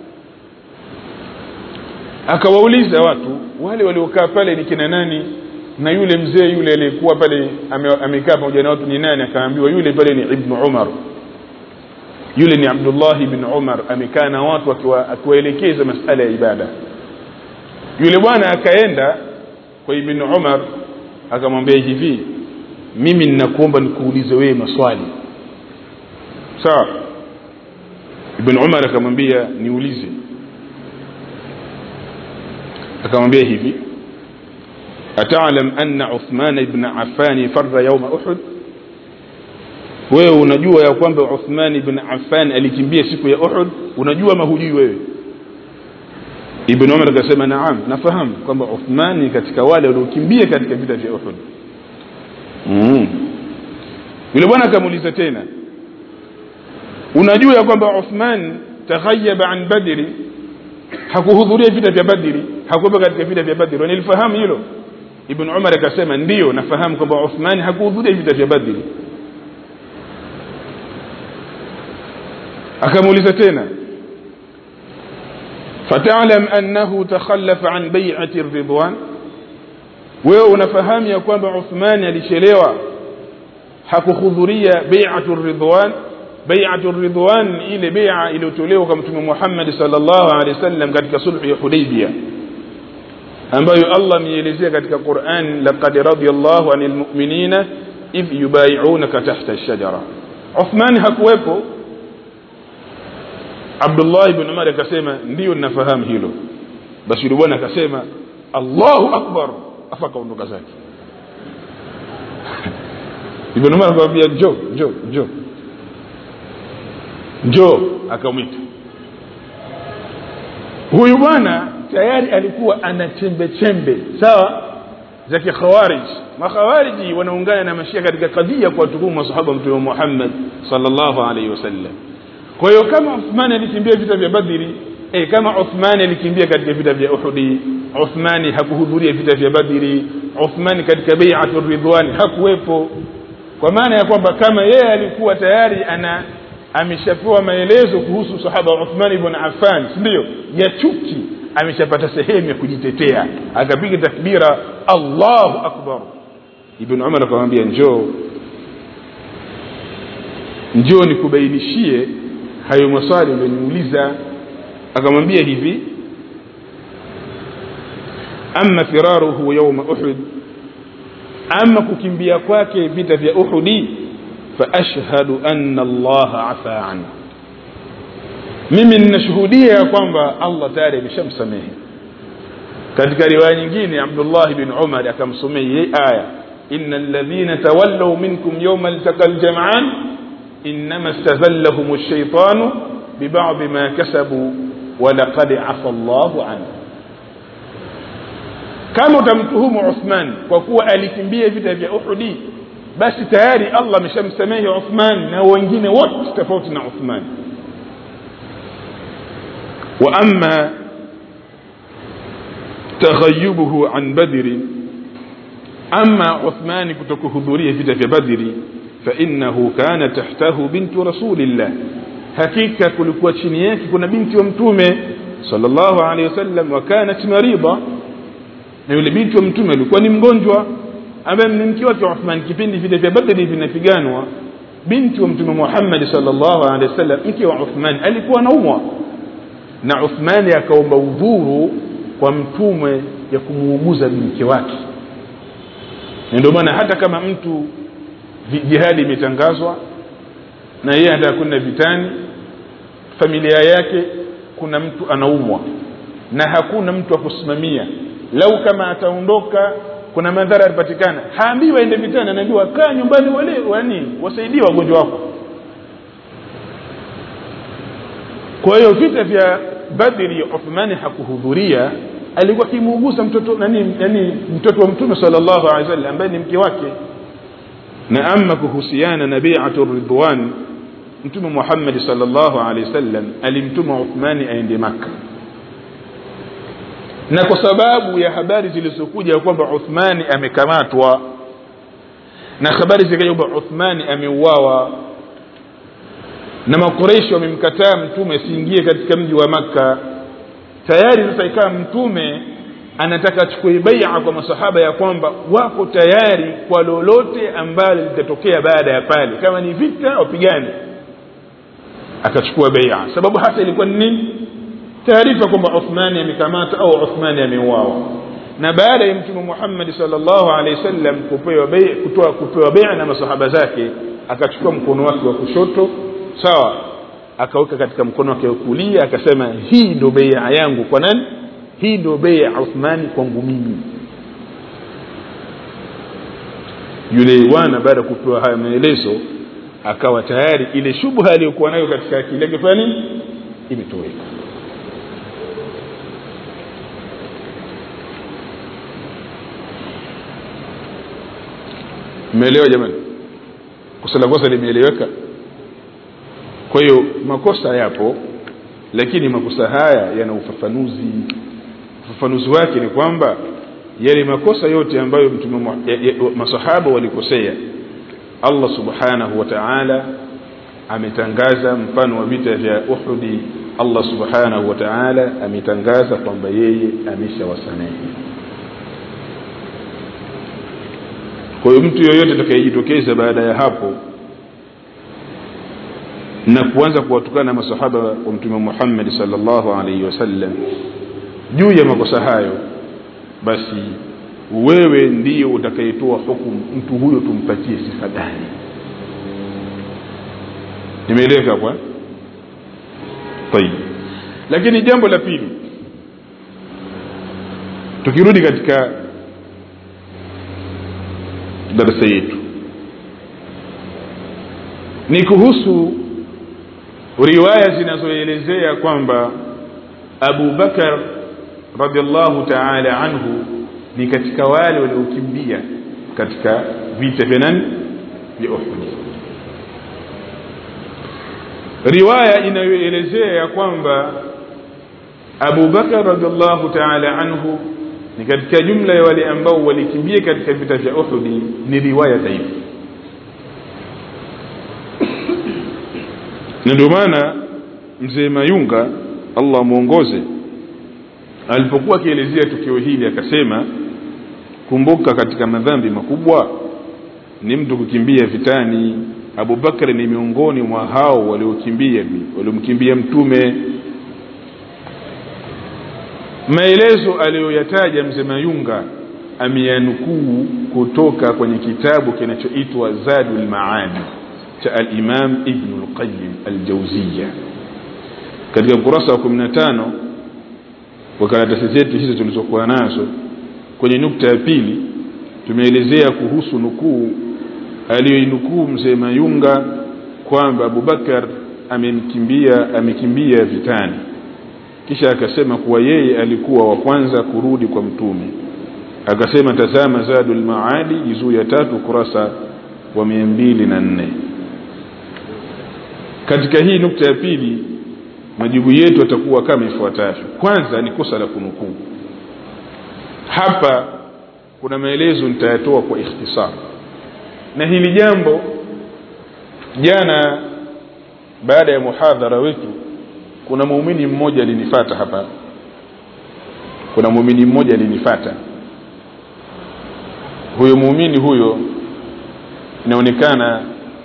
akawauliza watu wale waliokaa pale ni kina nani na yule mzee yule aliyekuwa pale amekaa pamoja na watu ni nani akaambiwa yule pale ni ibnu umar yule ni abdullah ibn umar amekaa na watu akiwaelekeza masala ya ibada yule bwana akaenda kwa ibn umar akamwambia hivi mimi ninakuomba nikuulize wewe maswali sawa ibn umar akamwambia niulize akamwambia hivi atalam anna uthman ibn affan farra yawma uhud wewe unajua ya kwamba uthman ibn affan alikimbia siku ya uhud unajua ama hujui wewe ibn umar akasema naam nafahamu kwamba uthman ni katika wale waliokimbia katika vita vya uhud mm. yule bwana akamuuliza tena unajua ya kwamba uthman taghayaba an badri hakuhudhuria vita vya badri hakuwepo katika vita vya badri wanilifahamu hilo ibn umar akasema ndiyo nafahamu kwamba uthman hakuhudhuria vita vya badri akamuuliza tena fatalam annahu takhallafa an bai'ati ridwan wewe unafahamu ya kwamba uthmani alichelewa hakuhudhuria bai'atu ridwan bai'atu ridwan ile bai'a iliyotolewa kwa mtume Muhammad sallallahu alaihi wasallam katika sulhu ya Hudaybiyah ambayo Allah ameelezea katika Qur'an laqad radiyallahu anil mu'minina idh yubayi'unaka tahta ash-shajara Uthman hakuwepo Abdullah ibn Umar akasema ndio ninafahamu hilo basi yule bwana akasema Allahu akbar afa kaondoka zake Ibn Umar akamwambia njoo njoo njoo njoo akamwita huyu bwana tayari alikuwa ana chembe chembe sawa za kikhawarij makhawariji wanaungana na mashia katika kadhia kwa tuhumu masahaba mtume Muhammad sallallahu alaihi wasallam kwa hiyo kama Uthman alikimbia vita vya Badri eh, kama Uthman alikimbia katika vita vya Uhudi Uthmani hakuhudhuria vita vya Badri Uthmani katika bai'atu ridwan hakuwepo kwa maana ya kwamba kama yeye alikuwa tayari ana ameshapewa maelezo kuhusu sahaba Uthman ibn Affan ndio ya chuki ameshapata sehemu ya kujitetea akapiga takbira Allahu akbar Ibn Umar akamwambia njoo njoo nikubainishie hayo maswali uliyoniuliza akamwambia hivi amma firaruhu yawma uhud ama kukimbia kwake vita vya uhudi faashhadu anna allaha afa anhu mimi ninashuhudia ya kwamba allah tayari ameshamsamehe katika riwaya nyingine abdullah bin umar akamsomea hii aya inna alladhina tawallaw minkum yawma altaqa aljam'an innama istazallahum ash-shaytanu biba'd ma kasabu wa laqad afa allahu anhu kama utamtuhumu Uthman kwa kuwa alikimbia vita vya Uhudi basi tayari Allah ameshamsamehe Uthman na wengine wote tofauti na Uthman wa amma taghayyubuhu an badri amma Uthman kutokuhudhuria vita vya Badri fa innahu kana tahtahu bintu rasulillah hakika kulikuwa chini yake kuna binti wa mtume sallallahu alayhi wasallam wa kanat marida na yule binti wa mtume alikuwa ni mgonjwa ambaye ni mke wake Uthman kipindi vile vya Badri vinapiganwa binti wa mtume Muhammad sallallahu alaihi wasallam mke wa Uthman alikuwa anaumwa na Uthmani akaomba udhuru kwa mtume ya kumuuguza mke wake ndio maana hata kama mtu jihadi imetangazwa na yeye anataka kwenda vitani familia yake kuna mtu anaumwa na hakuna mtu wa kusimamia lau kama ataondoka kuna madhara yatapatikana haambiwi aende vitani anaambiwa kaa nyumbani wale wani wasaidie wagonjwa wako kwa hiyo vita vya badri uthmani hakuhudhuria alikuwa akimuuguza mtoto nani yani mtoto wa mtume sallallahu alaihi wasallam ambaye ni mke wake na ama kuhusiana na bai'atu ridwan mtume Muhammad sallallahu alaihi wasallam alimtuma Uthmani aende maka na kwa sababu ya habari zilizokuja kwamba Uthmani amekamatwa na habari zikaja kwamba Uthmani ameuawa na makureishi wamemkataa mtume asiingie katika mji wa maka tayari sasa ikawa mtume anataka achukue bai'a kwa masahaba ya kwamba wako tayari kwa lolote ambalo litatokea baada ya pale kama ni vita wapigane akachukua bai'a sababu hasa ilikuwa ni nini taarifa kwamba Uthmani amekamata au Uthmani ameuawa na baada ya mtume Muhammad sallallahu alaihi wasallam kupewa bai'a kutoa kupewa bai'a na masahaba zake akachukua mkono wake wa kushoto sawa akaweka katika mkono wake wa kulia akasema hii ndio bai'a yangu kwa nani hii ndio bai'a Uthmani kwangu mimi yule bwana baada ya kupewa haya maelezo akawa tayari ile shubha aliyokuwa nayo katika akili yake fanya nini imetoweka mmeelewa jamani kosa la kosa limeeleweka kwa hiyo makosa yapo lakini makosa haya yana ufafanuzi ufafanuzi wake ni kwamba yale makosa yote ambayo mtume masahaba walikosea Allah subhanahu wa ta'ala ametangaza mfano wa vita vya Uhudi Allah subhanahu wa ta'ala ametangaza kwamba yeye ameshawasamehe kwa hiyo mtu yoyote atakayejitokeza baada ya hapo na kuanza kuwatukana na masahaba wa mtume Muhammad sallallahu alaihi wasallam juu ya makosa hayo basi wewe ndiyo utakayetoa hukumu mtu huyo tumpatie sifa gani nimeeleweka kwa tayib lakini jambo la pili tukirudi katika darasa yetu ni kuhusu riwaya zinazoelezea kwamba Abu Bakar radhiallahu ta'ala anhu ni katika wale waliokimbia katika vita vya nani vya Uhud riwaya inayoelezea ya kwamba Abu Bakar radhiallahu ta'ala anhu ni katika jumla ya wale ambao walikimbia katika vita vya Uhud ni riwaya dhaifu na ndio maana mzee Mayunga Allah muongoze alipokuwa akielezea tukio hili akasema kumbuka katika madhambi makubwa ni mtu kukimbia vitani Abu Bakar ni miongoni mwa hao waliokimbia waliomkimbia mtume maelezo aliyoyataja mzee Mayunga ameyanukuu kutoka kwenye kitabu kinachoitwa Zadul Maadi cha al-Imam Ibn al-Qayyim al-Jawziyya katika ukurasa wa 15 kwa karatasi zetu hizo tulizokuwa nazo kwenye nukta ya pili tumeelezea kuhusu nukuu aliyoinukuu mzee Mayunga kwamba Abubakar amemkimbia amekimbia vitani kisha akasema kuwa yeye alikuwa wa kwanza kurudi kwa mtume akasema tazama Zadul Maadi juzuu ya tatu kurasa wa mia mbili na nne katika hii nukta ya pili majibu yetu yatakuwa kama ifuatavyo kwanza ni kosa la kunukuu hapa kuna maelezo nitayatoa kwa ikhtisar na hili jambo jana baada ya muhadhara wetu kuna muumini mmoja alinifata hapa kuna muumini mmoja alinifata huyo muumini huyo inaonekana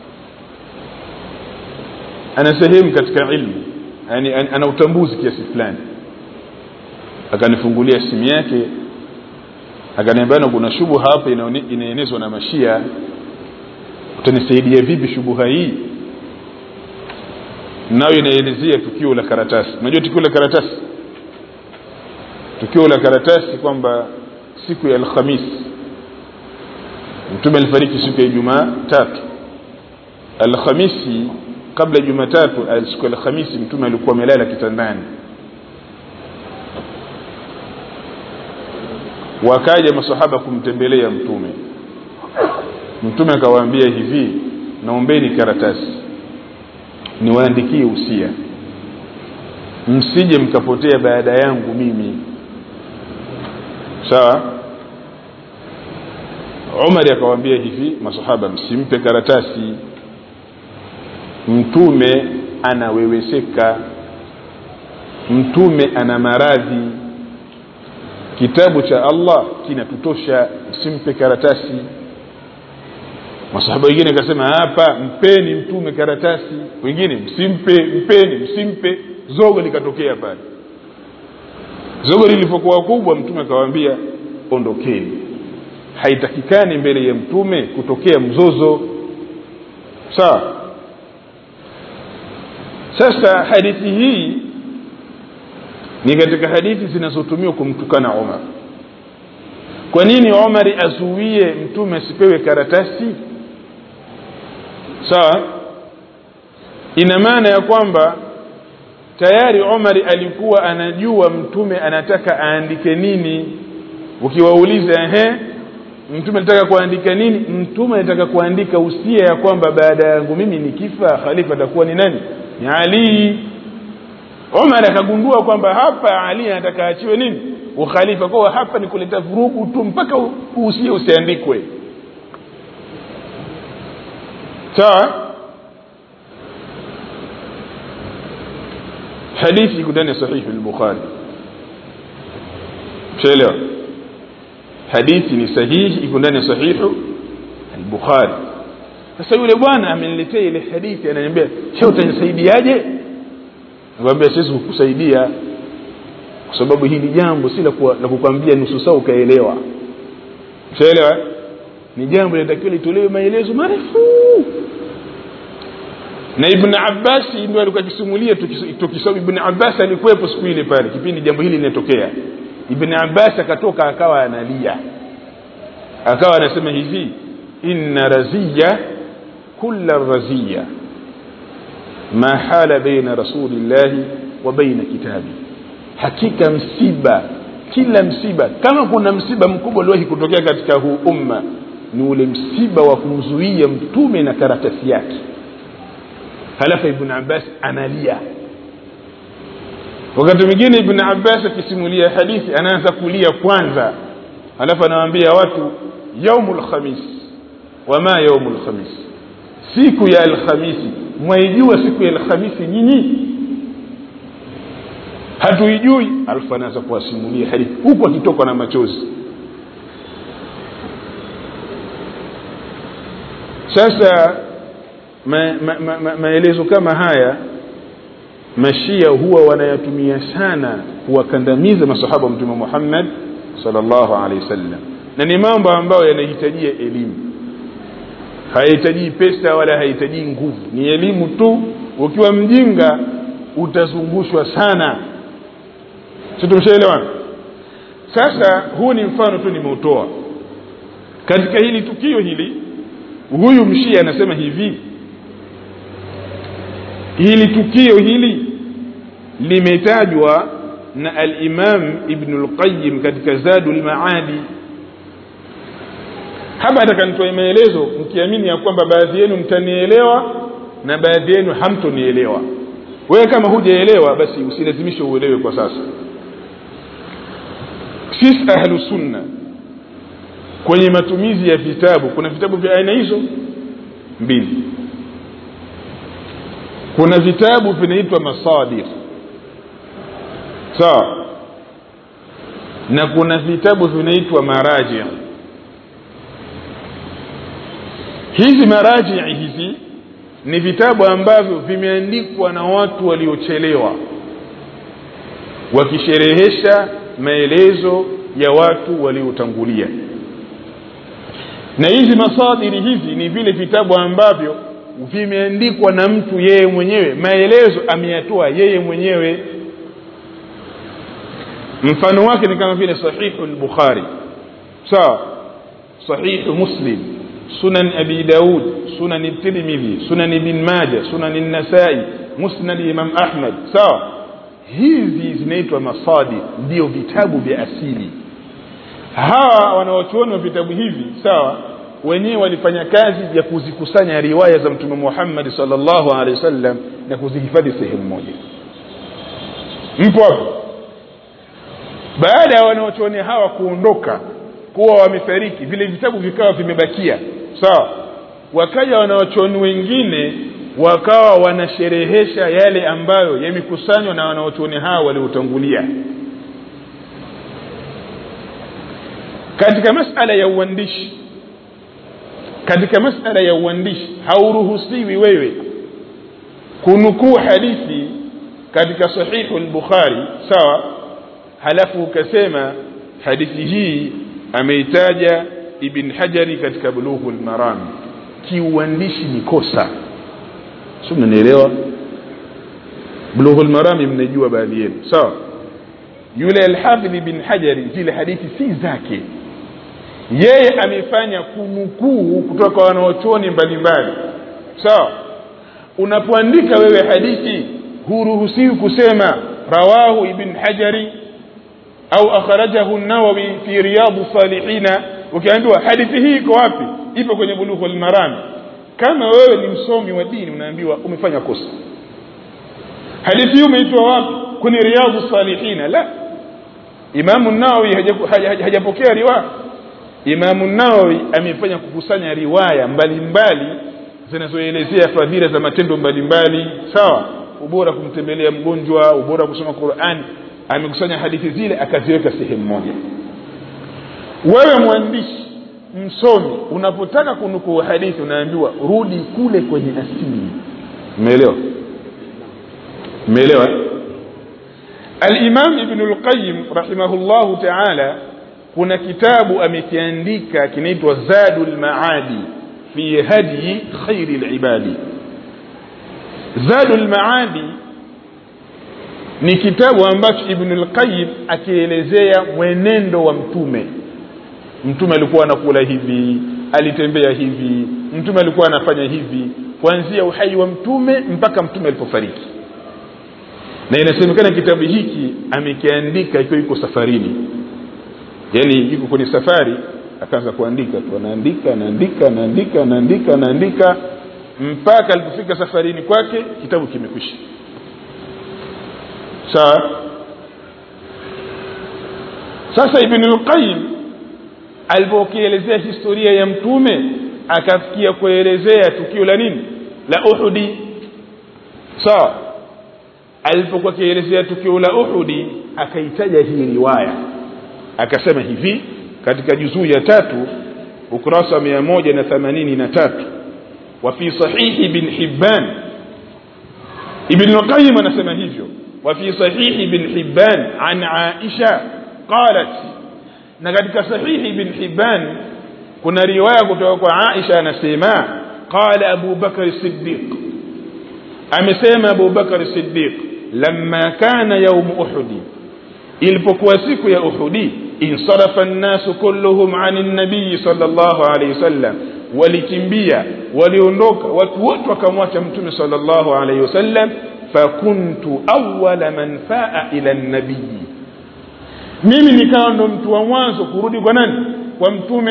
ana sehemu katika ilmu yani ana utambuzi kiasi fulani akanifungulia simu yake akaniambia kuna shubuha hapa inaenezwa na mashia utanisaidia vipi shubuha hii nayo inaelezea tukio la karatasi unajua tukio la karatasi tukio la karatasi kwamba siku ya alhamis mtume alifariki siku ya ijumaa tatu alhamisi kabla jumatatu siku ya alhamisi mtume alikuwa amelala kitandani wakaja masahaba kumtembelea mtume mtume akawaambia hivi naombeni karatasi niwaandikie usia msije mkapotea baada yangu mimi sawa umari akawaambia hivi masahaba msimpe karatasi mtume anaweweseka mtume ana maradhi kitabu cha allah kinatutosha msimpe karatasi masahaba wengine akasema hapa mpeni mtume karatasi wengine msimpe mpeni msimpe zogo likatokea pale zogo lilivyokuwa kubwa mtume akawaambia ondokeni haitakikani mbele ya mtume kutokea mzozo sawa sasa hadithi hii ni katika hadithi zinazotumiwa kumtukana umar kwa nini umari azuie mtume asipewe karatasi sawa ina maana ya kwamba tayari umari alikuwa anajua mtume anataka aandike nini ukiwauliza ehe mtume anataka kuandika nini mtume anataka kuandika usia ya kwamba baada yangu mimi nikifa khalifa atakuwa ni nani ni ali umar akagundua kwamba hapa ali anataka achiwe nini ukhalifa kwa hapa ni kuleta vurugu tu mpaka usia usiandikwe sawa hadithi iko ndani ya sahihi al-bukhari shaelewa hadithi ni sahihi iko ndani ya sahihu al-bukhari sasa yule bwana ameniletea ile hadithi ananiambia she utanisaidiaje nikamwambia siwezi kukusaidia kwa sababu hili jambo si la kukwambia nusu saa ukaelewa ushaelewa ni jambo linatakiwa litolewe maelezo marefu na ibn abbas ndio alikuwa akisimulia tukisoma ibn abbas alikuwepo siku ile pale kipindi jambo hili linatokea ibn abbas akatoka akawa analia akawa anasema hivi inna raziya kulla raziya ma hala baina rasulillahi wa baina kitabi hakika msiba kila msiba kama kuna msiba mkubwa uliwahi kutokea katika huu umma ni ule msiba wa kumzuia mtume na karatasi yake halafu ibn abbas analia wakati mwingine ibn abbas akisimulia hadithi anaanza kulia kwanza halafu anawaambia watu yaumu lkhamis wama yaumu lkhamis siku ya alkhamisi mwaijua siku ya alkhamisi nyinyi hatuijui alafu anaanza kuwasimulia hadithi huku akitokwa na machozi sasa maelezo ma, ma, ma, maelezo kama haya mashia huwa wanayatumia sana kuwakandamiza masahaba wa mtume muhammad salllahu alehi wasallam na ni mambo ambayo yanahitajia elimu hayahitajii pesa wala hayahitajii nguvu ni elimu tu ukiwa mjinga utazungushwa sana si tumshaelewana sasa huu ni mfano tu nimeutoa katika hili tukio hili huyu mshia anasema hivi hili tukio hili limetajwa na alimam ibnu lqayim katika zadu lmaadi hapa nataka nitoe maelezo mkiamini ya kwamba baadhi yenu mtanielewa na baadhi yenu hamtonielewa wewe kama hujaelewa basi usilazimishe uelewe kwa sasa sisi ahlu sunna kwenye matumizi ya vitabu kuna vitabu vya aina hizo mbili kuna vitabu vinaitwa masadir sawa na kuna vitabu vinaitwa maraji hizi marajii hizi ni vitabu ambavyo vimeandikwa na watu waliochelewa wakisherehesha maelezo ya watu waliotangulia na hizi masadiri hizi ni vile vitabu ambavyo vimeandikwa na mtu yeye mwenyewe maelezo ameyatoa yeye mwenyewe mfano wake ni kama vile sahihu lbukhari sawa sahihu muslim sunan abi daud sunan tirmidhi sunan ibn maja sunan nasai musnad imam ahmad sawa hizi zinaitwa masadi ndio vitabu vya asili hawa wanaochuoni wa vitabu hivi sawa wenyewe walifanya kazi ya kuzikusanya riwaya za mtume muhammadi salllahu alehi wasallam na kuzihifadhi sehemu moja mpo hapo baada ya wanaochuoni hawa kuondoka kuwa wamefariki vile vitabu vikawa vimebakia sawa wakaja wanaochuoni wengine wakawa wanasherehesha yale ambayo yamekusanywa na wanaochuoni hawa waliotangulia katika masala ya uandishi katika masala ya uandishi hauruhusiwi wewe kunukuu hadithi katika sahihu lbukhari sawa halafu ukasema hadithi hii ameitaja ibn hajari katika bulughu lmarami kiuandishi ni kosa si mnanielewa bulughu lmarami mnajua baadhi yenu sawa yule alhafidh ibn hajari zile hadithi si zake yeye amefanya kunukuu kutoka kwa wanaochoni mbalimbali sawa unapoandika wewe hadithi huruhusiwi kusema rawahu ibn hajari au akhrajahu nawawi fi riyadu salihina ukiambiwa hadithi hii iko wapi ipo kwenye bulughu lmarami kama wewe ni msomi wa dini unaambiwa umefanya kosa hadithi hii umeitwa wapi kwenye riyadu salihina la imamu nawawi hajapokea riwaya imamu nawawi amefanya kukusanya riwaya mbalimbali zinazoelezea fadhila za matendo mbalimbali sawa ubora kumtembelea mgonjwa ubora kusoma qurani amekusanya hadithi zile akaziweka sehemu moja wewe mwandishi msomi unapotaka kunukuu hadithi unaambiwa rudi kule kwenye asili umeelewa umeelewa alimam ibnu lqayim rahimahullahu taala kuna kitabu amekiandika kinaitwa zadu lmaadi fi hadyi khairi libadi zadu lmaadi ni kitabu ambacho ibnu lqayim akielezea mwenendo wa mtume mtume alikuwa anakula hivi alitembea hivi mtume alikuwa anafanya hivi kuanzia uhai wa mtume mpaka mtume alipofariki na inasemekana kitabu hiki amekiandika ikiwa yuko safarini yaani yuko kwenye safari akaanza kuandika tu anaandika anaandika anaandika anaandika anaandika mpaka alipofika safarini kwake kitabu kimekwisha sawa sasa ibnu lqayim alipokielezea historia ya mtume akafikia kuelezea tukio la nini la uhudi sawa alipokuwa akielezea tukio la uhudi akaitaja hii riwaya akasema hivi katika juzuu ya tatu ukurasa wa mia moja na themanini na tatu wa fi sahihi ibn hibban ibn lqayim anasema hivyo wa fi sahihi ibn hibban an aisha qalat na katika sahihi ibn hibban kuna riwaya kutoka kwa aisha anasema qala abu bakr siddiq amesema abu bakr siddiq lamma kana yaum uhudi ilipokuwa siku ya uhudi insarafa nnasu kulluhum ani nabii sal llahu alaihi wasallam walikimbia waliondoka watu wote wakamwacha mtume sal llahu alaihi wasallam fakuntu awala man faa ila nabii mimi nikawa ndo mtu wa mwanzo kurudi kwa nani kwa mtume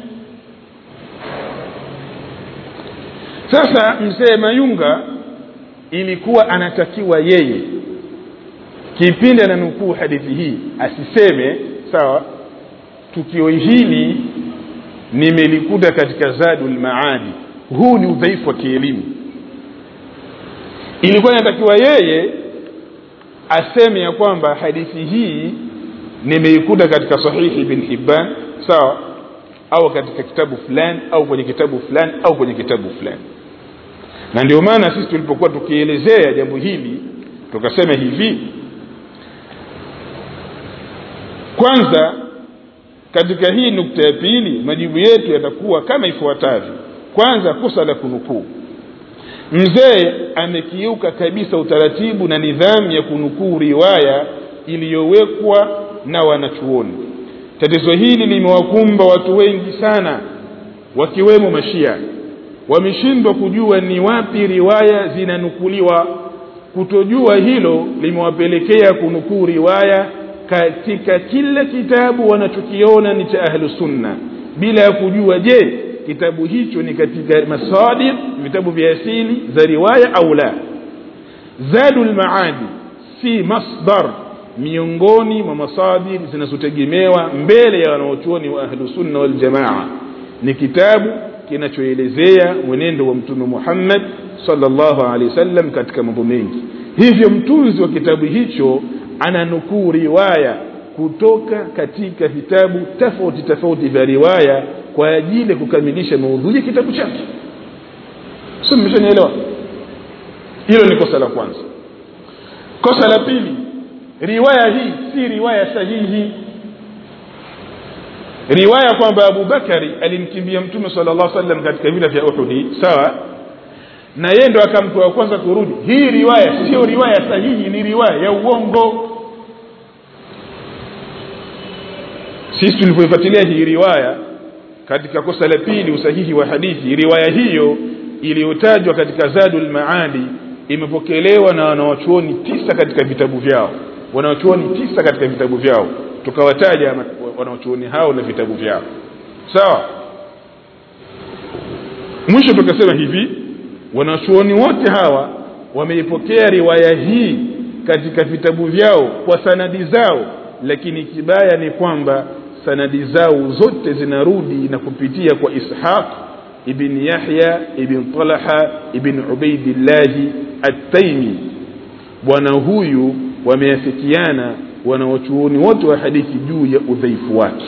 sasa mzee mayunga ilikuwa anatakiwa yeye kipindi ananukuu hadithi hii asiseme sawa tukio hili nimelikuta katika zadu lmaadi huu ni udhaifu wa kielimu ilikuwa inatakiwa yeye aseme ya kwamba hadithi hii nimeikuta katika sahihi ibn hibban sawa au katika kitabu fulani au kwenye kitabu fulani au kwenye kitabu fulani na ndio maana sisi tulipokuwa tukielezea jambo hili tukasema hivi kwanza katika hii nukta ya pili majibu yetu yatakuwa kama ifuatavyo kwanza kosa la kunukuu mzee amekiuka kabisa utaratibu na nidhamu ya kunukuu riwaya iliyowekwa na wanachuoni tatizo hili limewakumba watu wengi sana wakiwemo mashia wameshindwa kujua ni wapi riwaya zinanukuliwa kutojua hilo limewapelekea kunukuu riwaya katika kila kitabu wanachokiona ni cha ahlu sunna bila ya kujua je kitabu hicho ni katika masadir vitabu vya asili za riwaya au la zadu lmaadi si masdar miongoni mwa masadir zinazotegemewa mbele ya wanaochuoni wa ahlusunna waljamaa ni kitabu kinachoelezea mwenendo wa mtume muhammad salllahu alehi wasallam katika mambo mengi hivyo mtunzi wa kitabu hicho ananukuu riwaya kutoka katika vitabu tofauti tofauti vya riwaya kwa ajili ya kukamilisha maudhui ya kitabu chake sio mmeshanielewa hilo ni kosa la kwanza kosa la pili riwaya hii si riwaya sahihi riwaya kwamba abubakari alimkimbia mtume sala llah sallam katika vita vya uhudi sawa na yeye ndo akamtoa kwanza kurudi hii riwaya sio riwaya sahihi ni riwaya ya uongo sisi tulipoifuatilia hii riwaya katika kosa la pili usahihi wa hadithi riwaya hiyo iliyotajwa katika zadul maadi imepokelewa na wanawachuoni tisa katika vitabu vyao wanawachuoni tisa katika vitabu vyao tukawataja wanawachuoni hao na vitabu vyao sawa mwisho tukasema hivi wanachuoni wote hawa wameipokea riwaya hii katika vitabu vyao kwa sanadi zao lakini kibaya ni kwamba sanadi zao zote zinarudi na kupitia kwa ishaq ibn yahya ibn talaha ibn ubaidillahi attaimi bwana huyu wameafikiana wanawachuoni wote wa hadithi juu ya udhaifu wake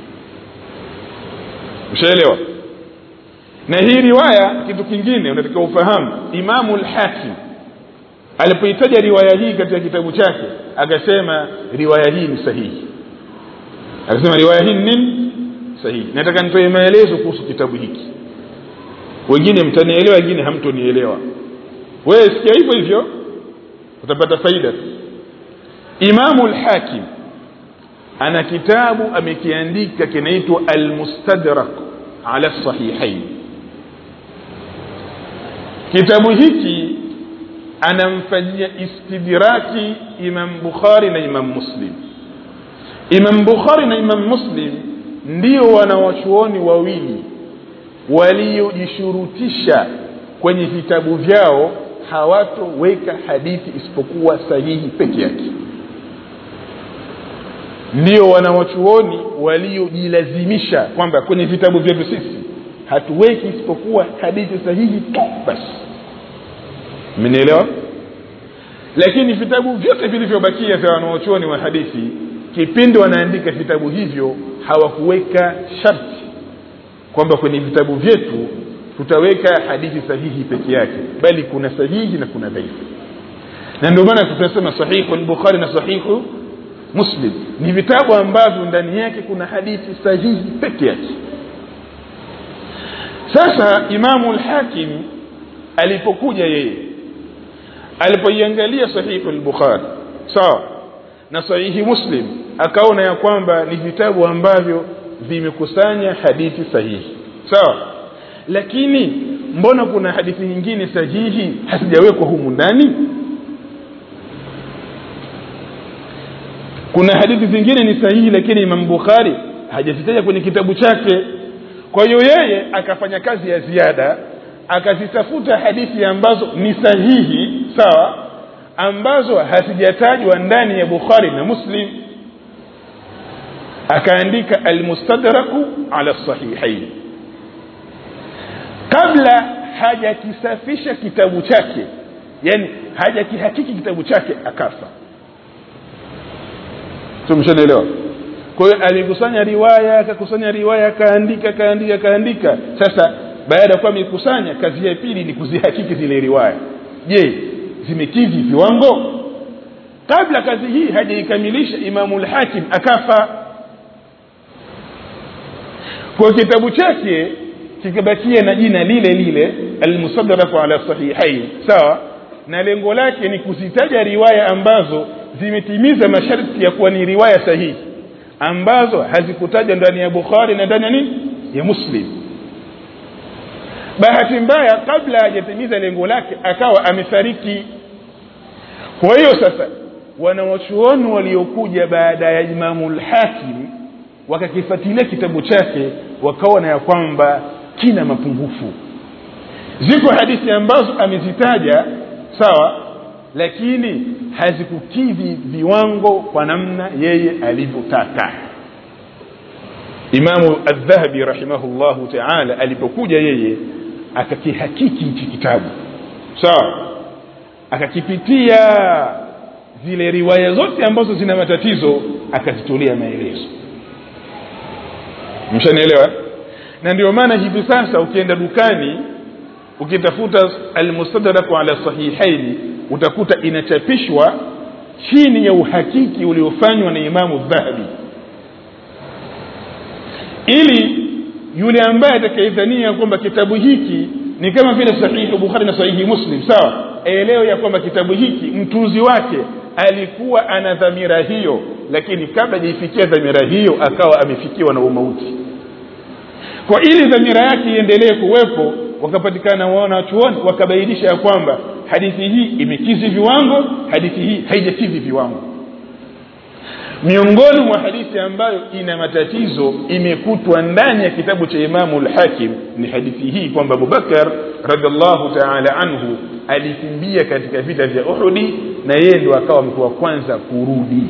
ushaelewa na hii riwaya kitu kingine unataka ufahamu imamu lhakim alipoitaja riwaya hii katika kitabu chake akasema riwaya hii ni sahihi akasema riwaya hii ni nini sahihi nataka nitoe maelezo kuhusu kitabu hiki wengine mtanielewa wengine hamtonielewa wewe sikia hivyo hivyo utapata faida tu imamu lhakim ana kitabu amekiandika kinaitwa almustadrak ala sahihain kitabu hiki anamfanyia istidraki imam bukhari na imam muslim imam bukhari na imam muslim ndio wanawachuoni wawili waliojishurutisha kwenye vitabu vyao hawatoweka hadithi isipokuwa sahihi peke yake ndio wanawachuoni waliojilazimisha kwamba kwenye vitabu vyetu sisi hatuweki isipokuwa hadithi sahihi tu basi mmenielewa lakini vitabu vyote vilivyobakia vya wanaochuoni wa hadithi kipindi wanaandika vitabu hivyo hawakuweka sharti kwamba kwenye vitabu vyetu tutaweka hadithi sahihi peke yake bali kuna sahihi na kuna dhaifu na ndio maana tunasema sahihu lbukhari na sahihu muslim ni vitabu ambavyo ndani yake kuna hadithi sahihi peke yake sasa imamu lhakim alipokuja yeye alipoiangalia sahihu lbukhari sawa na sahihi muslim akaona ya kwamba ni vitabu ambavyo vimekusanya hadithi sahihi sawa lakini mbona kuna hadithi nyingine sahihi hazijawekwa humu ndani kuna hadithi zingine ni sahihi lakini imam bukhari hajazitaja kwenye kitabu chake kwa hiyo yeye akafanya kazi ya ziada akazitafuta hadithi ambazo ni sahihi sawa ambazo hazijatajwa ndani ya bukhari na muslim akaandika almustadraku ala sahihain kabla hajakisafisha kitabu chake yani hajakihakiki kitabu chake akafa tumeshanaelewa kwa hiyo alikusanya riwaya akakusanya riwaya akaandika akaandika akaandika sasa baada ya kuwa amekusanya kazi ya pili ni kuzihakiki zile riwaya je zimekidhi viwango kabla kazi hii hajaikamilisha imamu lhakim akafa kwa kitabu chake kikabakia na jina lile lile almusadraku ala sahihain sawa na lengo lake ni kuzitaja riwaya ambazo zimetimiza masharti ya kuwa ni riwaya sahihi ambazo hazikutajwa ndani ya bukhari na ndani ya nini ya muslim bahati mbaya kabla hajatimiza lengo lake akawa amefariki kwa hiyo sasa wanawachuoni waliokuja baada ya imamu lhakim wakakifuatilia kitabu chake wakaona ya kwamba kina mapungufu ziko hadithi ambazo amezitaja sawa lakini hazikukidhi viwango kwa namna yeye alivyotaka imamu aldhahabi rahimahullahu taala alipokuja yeye akakihakiki hichi kitabu sawa akakipitia zile riwaya zote ambazo zina matatizo akazitolea maelezo mshanielewa na ndio maana hivi sasa ukienda dukani ukitafuta almustadraku ala sahihaini utakuta inachapishwa chini ya uhakiki uliofanywa na imamu dhahabi ili yule ambaye atakayedhania kwamba kitabu hiki ni kama vile sahihi bukhari na sahihi muslim sawa elewe ya kwamba kitabu hiki mtunzi wake alikuwa ana dhamira hiyo lakini kabla hajaifikia dhamira hiyo akawa amefikiwa na umauti kwa ili dhamira yake iendelee kuwepo wakapatikana wanachuoni wakabainisha ya kwamba hadithi hii imekizi viwango hadithi hii haijakidhi viwango miongoni mwa hadithi ambayo ina matatizo imekutwa ndani ya kitabu cha imamu lhakim ni hadithi hii kwamba abubakar radiallahu taala anhu alikimbia katika vita vya uhudi na yeye ndo akawa mtu wa kwanza kurudi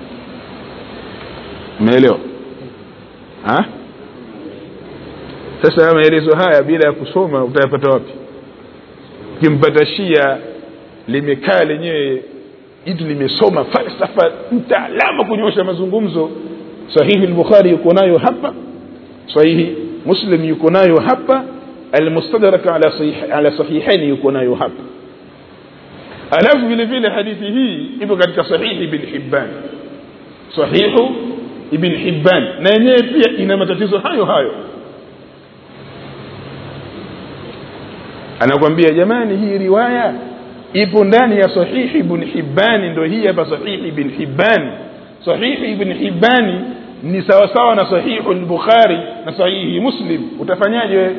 umeelewa sasa maelezo haya bila ya kusoma utayapata wapi ukimpata shia limekaa lenyewe itu limesoma falsafa mtaalamu kunyosha mazungumzo sahihi lbukhari yuko nayo hapa sahihi muslim yuko nayo hapa almustadrak ala, sahih, ala sahihaini yuko nayo hapa alafu vile vile hadithi hii ipo katika sahihi ibn hibban sahihu ibn hibban na yenyewe pia ina matatizo hayo hayo anakwambia jamani hii riwaya ipo ndani ya sahihi ibn hibbani ndo hii hapa sahihi ibn hibbani sahihi ibn hibbani ni sawasawa na sahihu lbukhari na sahihi muslim utafanyaje wewe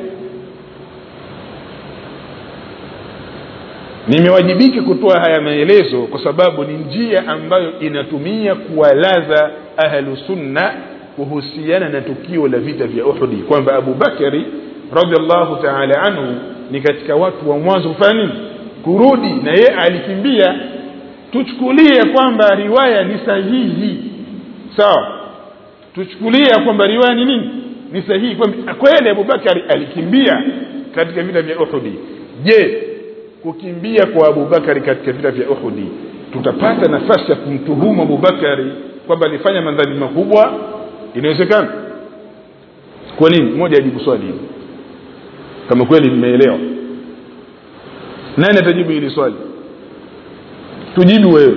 nimewajibika kutoa haya maelezo kwa sababu ni njia ambayo inatumia kuwalaza ahlu sunna kuhusiana na tukio la vita vya uhudi kwamba abu bakari radiallahu taala anhu ni katika watu wa mwanzo kufanya nini kurudi na yeye alikimbia tuchukulie kwamba riwaya ni sahihi sawa tuchukulie kwamba riwaya ni nini ni sahihi kwamba kweli abubakari alikimbia katika vita vya uhudi je kukimbia kwa abubakari katika vita vya uhudi tutapata nafasi ya kumtuhumu abubakari kwamba alifanya madhambi makubwa inawezekana kwa nini mmoja ajibu swali hili kama kweli mmeelewa nani atajibu hili swali tujibu wewe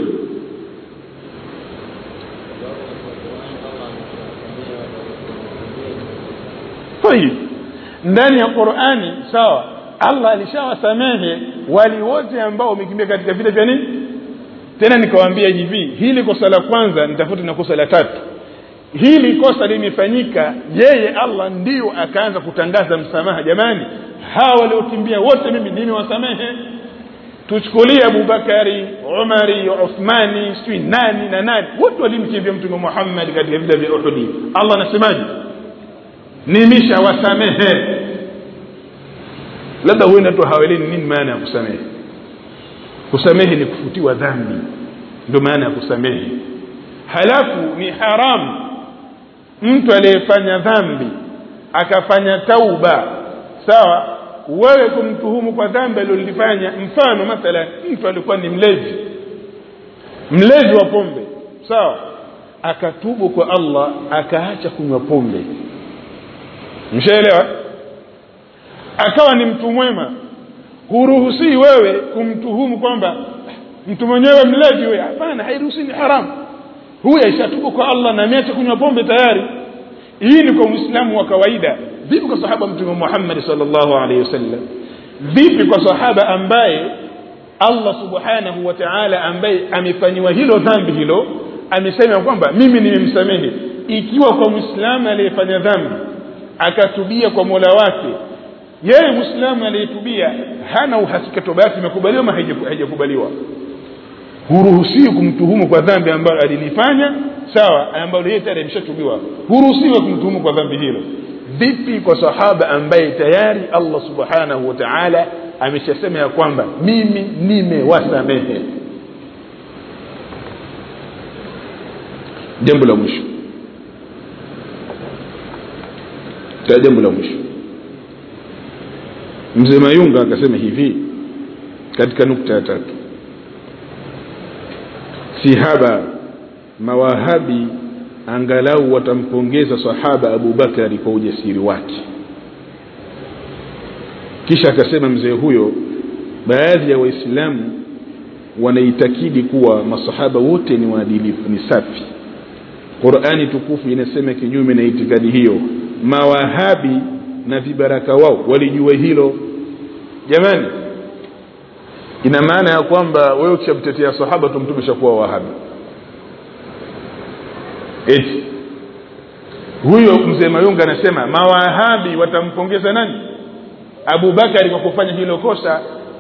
tayib ndani ya qurani sawa allah alishawasamehe wali wote ambao wamekimbia katika vita vya nini tena nikawaambia hivi hili kosa la kwanza nitafute na kosa la tatu hili kosa limefanyika yeye allah ndio akaanza kutangaza msamaha jamani hawa waliokimbia wote mimi nimewasamehe tuchukulie abubakari umari uthmani sijui nani na nani wote walimkimbia mtume muhammad katika vita vya uhudi allah anasemaje nimeshawasamehe labda huenda tu haweleni nini maana ya kusamehe kusamehe ni kufutiwa dhambi ndio maana ya kusamehe halafu ni haramu mtu aliyefanya dhambi akafanya tauba sawa wewe kumtuhumu kwa dhambi alilolifanya mfano mathalan mtu alikuwa ni mlevi mlevi wa pombe sawa akatubu kwa allah akaacha kunywa pombe mshaelewa akawa ni mtu mwema huruhusii wewe kumtuhumu kwamba mtu mwenyewe mlevi huyo hapana hairuhusii ni haramu huyu aishatubu kwa allah na ameacha kunywa pombe tayari hii ni kwa mwislamu wa kawaida vipi kwa sahaba mtume muhammadi salllahu alaihi wasallam vipi kwa sahaba ambaye allah subhanahu wa taala ambaye amefanyiwa hilo dhambi hilo amesema kwamba mimi nimemsamehe ikiwa kwa mwislamu aliyefanya dhambi akatubia kwa mola wake yeye mwislamu aliyetubia hana uhakika toba yake imekubaliwa ama haijakubaliwa huruhusiwi kumtuhumu kwa dhambi ambalo alilifanya sawa ambalo yeye tayari ameshatubiwa huruhusiwi kumtuhumu kwa dhambi hilo vipi kwa sahaba ambaye tayari allah subhanahu wa taala ameshasema ya kwamba mimi nimewasamehe jambo la mwisho ta jambo la mwisho mzee mayunga akasema hivi katika nukta ya tatu si haba mawahabi angalau watampongeza sahaba abubakari kwa ujasiri wake kisha akasema mzee huyo baadhi ya waislamu wanaitakidi kuwa masahaba wote ni waadilifu ni safi qurani tukufu inasema kinyume na itikadi hiyo mawahabi na vibaraka wao walijua hilo jamani ina maana ya kwamba wewe ukishamtetea sahaba tu mtume shakuwa wahabi eti huyo mzee mayunga anasema mawahabi watampongeza nani abubakari kwa kufanya hilo kosa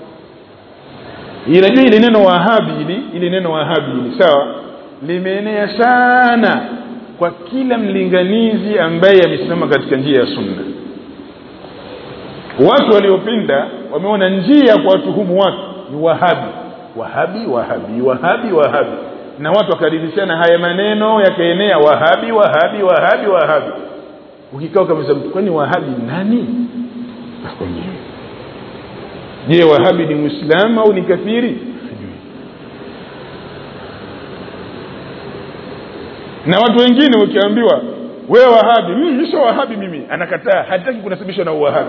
inajua ili neno wahabi hili ili neno wahabi hili sawa limeenea sana kwa kila mlinganizi ambaye amesimama katika njia ya sunna watu waliopinda wameona njia ya kuwatuhumu watu ni wahabi wahabi wahabi wahabi wahabi na watu wakaridhishana haya maneno yakaenea wahabi wahabi wahabi wahabi ukikaa kabisa mtu kwani wahabi nani akonyewe je wahabi ni mwislamu au ni kafiri na watu wengine ukiambiwa wewe wahabi mimi sio wahabi mimi anakataa hataki kunasibishwa na uwahabi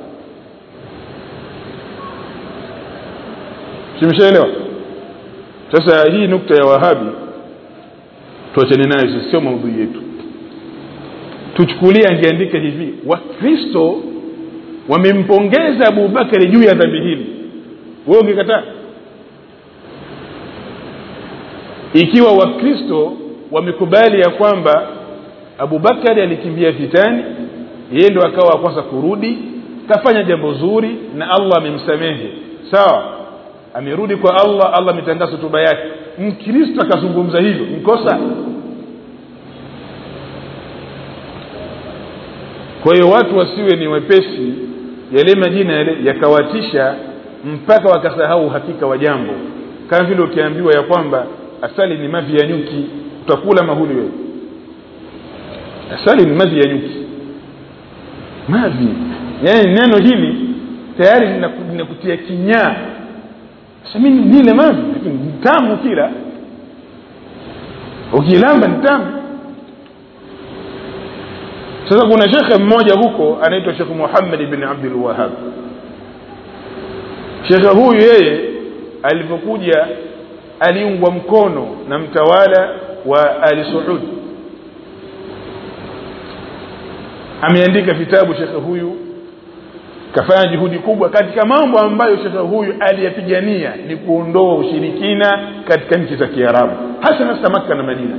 simshaelewa sasa hii nukta ya wahabi tuachane nayo sio maudhui yetu tuchukulie angeandika hivi wakristo wamempongeza abubakari juu ya dhambi hili wewe ungekataa ikiwa wakristo wamekubali ya kwamba abubakari alikimbia vitani yeye ndo akawa wa kwanza kurudi kafanya jambo zuri na allah amemsamehe sawa amerudi kwa allah allah ametangaza hotuba yake mkristo akazungumza hivyo mkosa kwa hiyo watu wasiwe ni wepesi yale majina yale yakawatisha mpaka wakasahau uhakika wa jambo kama vile ukiambiwa ya kwamba asali ni mavi ya nyuki utakula mahuli wewe asali ni mavi ya nyuki mavi yaani neno hili tayari linakutia kinyaa sami nile mavi lakini ni tamu kila ukilamba ni tamu sasa kuna shekhe mmoja huko anaitwa shekh muhammad bn abdulwahab shekhe huyu yeye alivyokuja aliungwa mkono na mtawala wa ali suud ameandika vitabu shekhe huyu kafanya juhudi kubwa katika mambo ambayo shekhe huyu aliyapigania ni kuondoa ushirikina katika nchi za kiarabu hasa hasa makka na madina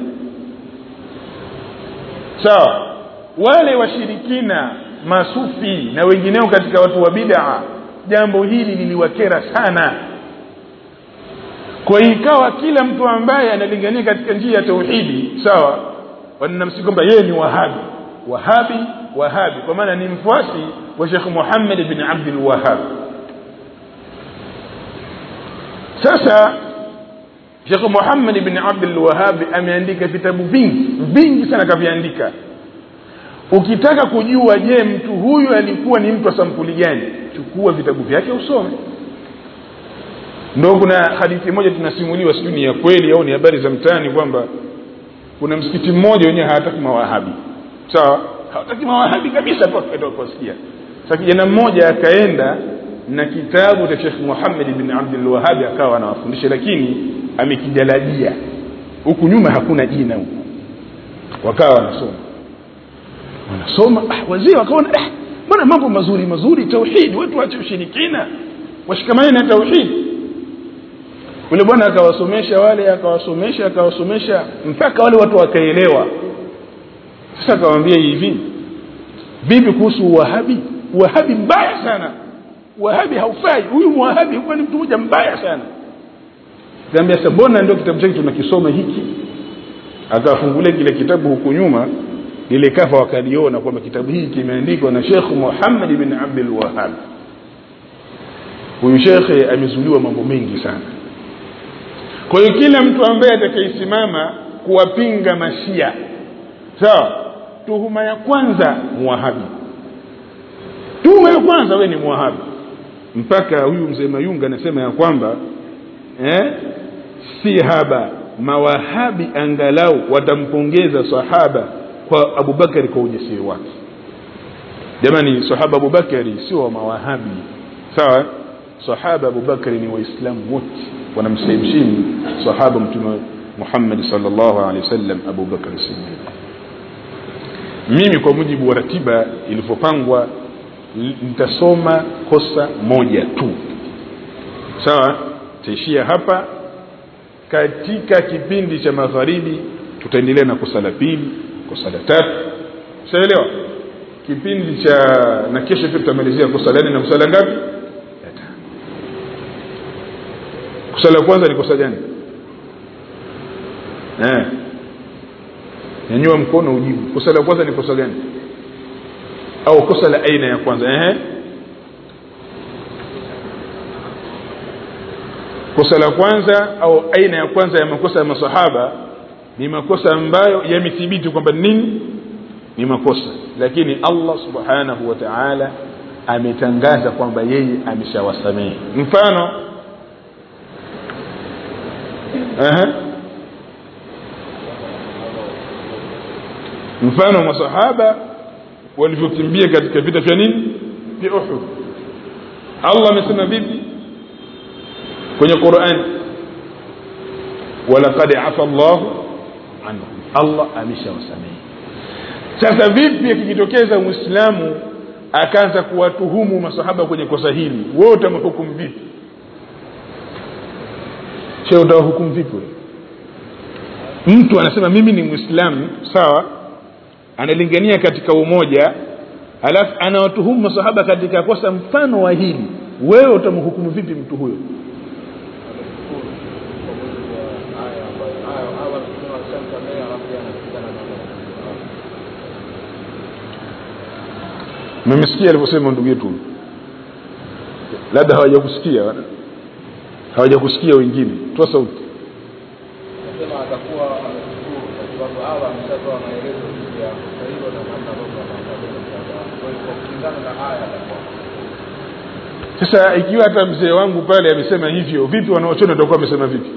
sawa so, wale washirikina masufi na wengineo katika watu wa bid'a jambo hili liliwakera sana kwa ikawa kila mtu ambaye analingania katika njia ya tauhidi sawa wanamsi kwamba yeye ni wahabi wahabi wahabi kwa maana ni mfuasi wa shekh muhammad bin abdul wahab sasa shekh muhammad bin abdul wahab ameandika vitabu vingi vingi sana kaviandika ukitaka kujua je mtu huyu alikuwa ni mtu wa sampuli gani chukua vitabu vyake usome ndo kuna hadithi moja tunasimuliwa sijui ni ya kweli au ni habari za mtaani kwamba kuna msikiti mmoja wenyewe hawataki mawahabi sawa hawataki mawahabi kabisa kuwasikia sa kijana mmoja akaenda na kitabu cha shekh muhammad bin abdulwahabi akawa anawafundisha lakini amekijalajia huku nyuma hakuna jina huku wakawa wanasoma wanasoma ah, wazee wakaona eh, mbona mambo mazuri mazuri tauhidi watu wache ushirikina washikamane na tauhidi yule bwana akawasomesha wale akawasomesha akawasomesha mpaka wale watu wakaelewa sasa akawambia hivi vipi kuhusu uwahabi uwahabi mbaya sana uwahabi haufai huyu mwahabi huwa ni mtu mmoja mbaya sana kaambia sasa mbona ndio kitabu chake tunakisoma hiki akafungulia kile kitabu huku nyuma lile kafa wakaliona kwamba kitabu hiki kimeandikwa na shekh muhammad bin abdul wahab huyu shekhe amezuliwa mambo mengi sana kwa hiyo kila mtu ambaye atakayesimama kuwapinga mashia sawa tuhuma ya kwanza muwahabi tuhuma ya kwanza we ni muwahabi mpaka huyu mzee mayunga anasema ya kwamba eh, si haba mawahabi angalau watampongeza sahaba kwa abubakari kwa ujasiri wake jamani sahaba abubakari sio wa mawahabi sawa sahaba abubakari ni waislamu wote wanamsahimshini sahaba mtume muhammadi salllahu alehi wasallam abubakari sidiq mimi kwa mujibu wa ratiba ilivyopangwa nitasoma kosa moja tu sawa taishia hapa katika kipindi cha magharibi tutaendelea na kosa la pili kosa la tatu ushaelewa kipindi cha na kesho pia tutamalizia kosa la nne na kosa la ngapi kosa la kwanza ni kosa gani eh nyanyua mkono ujibu kosa la kwanza ni kosa gani au kosa la aina ya kwanza eh kosa la kwanza au aina ya kwanza ya makosa ya masahaba ni makosa ambayo yamethibiti kwamba nini ni makosa lakini allah subhanahu wa taala ametangaza kwamba yeye ameshawasamehe mfano uh-huh. mfano masahaba walivyokimbia katika vita vya nini vya uhud allah amesema vipi kwenye qurani walaqad afa llahu anhum allah ameshawasamehe sasa vipi akijitokeza mwislamu akaanza kuwatuhumu masahaba kwenye kosa hili wewe utamhukumu vipi she utawahukumu vipi mtu anasema mimi ni mwislamu sawa analingania katika umoja alafu anawatuhumu masahaba katika kosa mfano wa hili wewe utamhukumu vipi mtu huyo mmesikia alivyosema ndugu yetu labda hawajakusikia hawajakusikia wengine toa sauti nasema atakuwa ameshukuru kwa sababu Allah ameshatoa maelezo juu ya kosa hilo na namna ambavyo atakabiliana kwa hiyo kwa kulingana na haya atakuwa sasa ikiwa hata mzee wangu pale amesema hivyo vipi wanaochona watakuwa wamesema vipi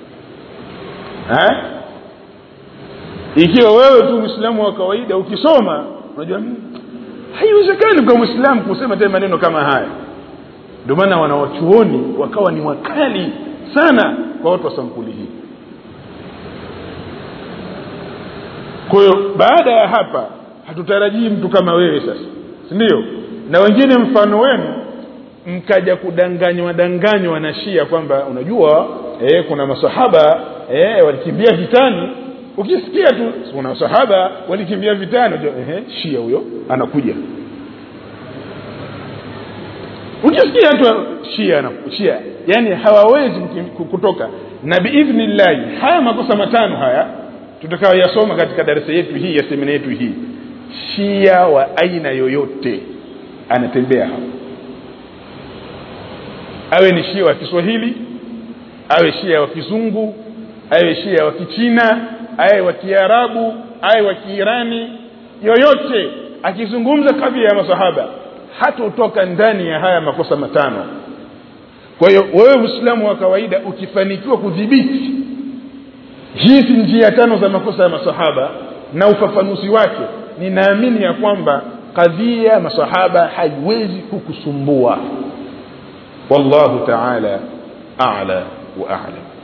ha? ikiwa wewe tu mwislamu wa kawaida ukisoma unajua "Hmm, haiwezekani kwa mwislamu kusema tena maneno kama haya ndio maana wanawachuoni wakawa ni wakali sana kwa watu wa sampuli hii kwa hiyo baada ya hapa hatutarajii mtu kama wewe sasa si ndio na wengine mfano wenu mkaja kudanganywa danganywa na shia kwamba unajua eh, kuna masahaba eh, walikimbia vitani ukisikia tu kuna masahaba walikimbia vitani unajua, eh, shia huyo anakuja ukisikia tu shia ana- shia yani hawawezi mki- kutoka na biidhnillahi haya makosa matano haya tutakayoyasoma katika darasa yetu hii ya semina yetu hii shia wa aina yoyote anatembea hapa awe ni shia wa kiswahili awe shia wa kizungu awe shia wa kichina awe wa kiarabu awe wa kiirani yoyote akizungumza kadhia ya masahaba hatotoka ndani ya haya makosa matano kwa hiyo wewe mwislamu wa kawaida ukifanikiwa kudhibiti hizi njia tano za makosa ya masahaba na ufafanuzi wake ninaamini ya kwamba kadhia ya masahaba haiwezi kukusumbua wallahu taala a'la wa a'lam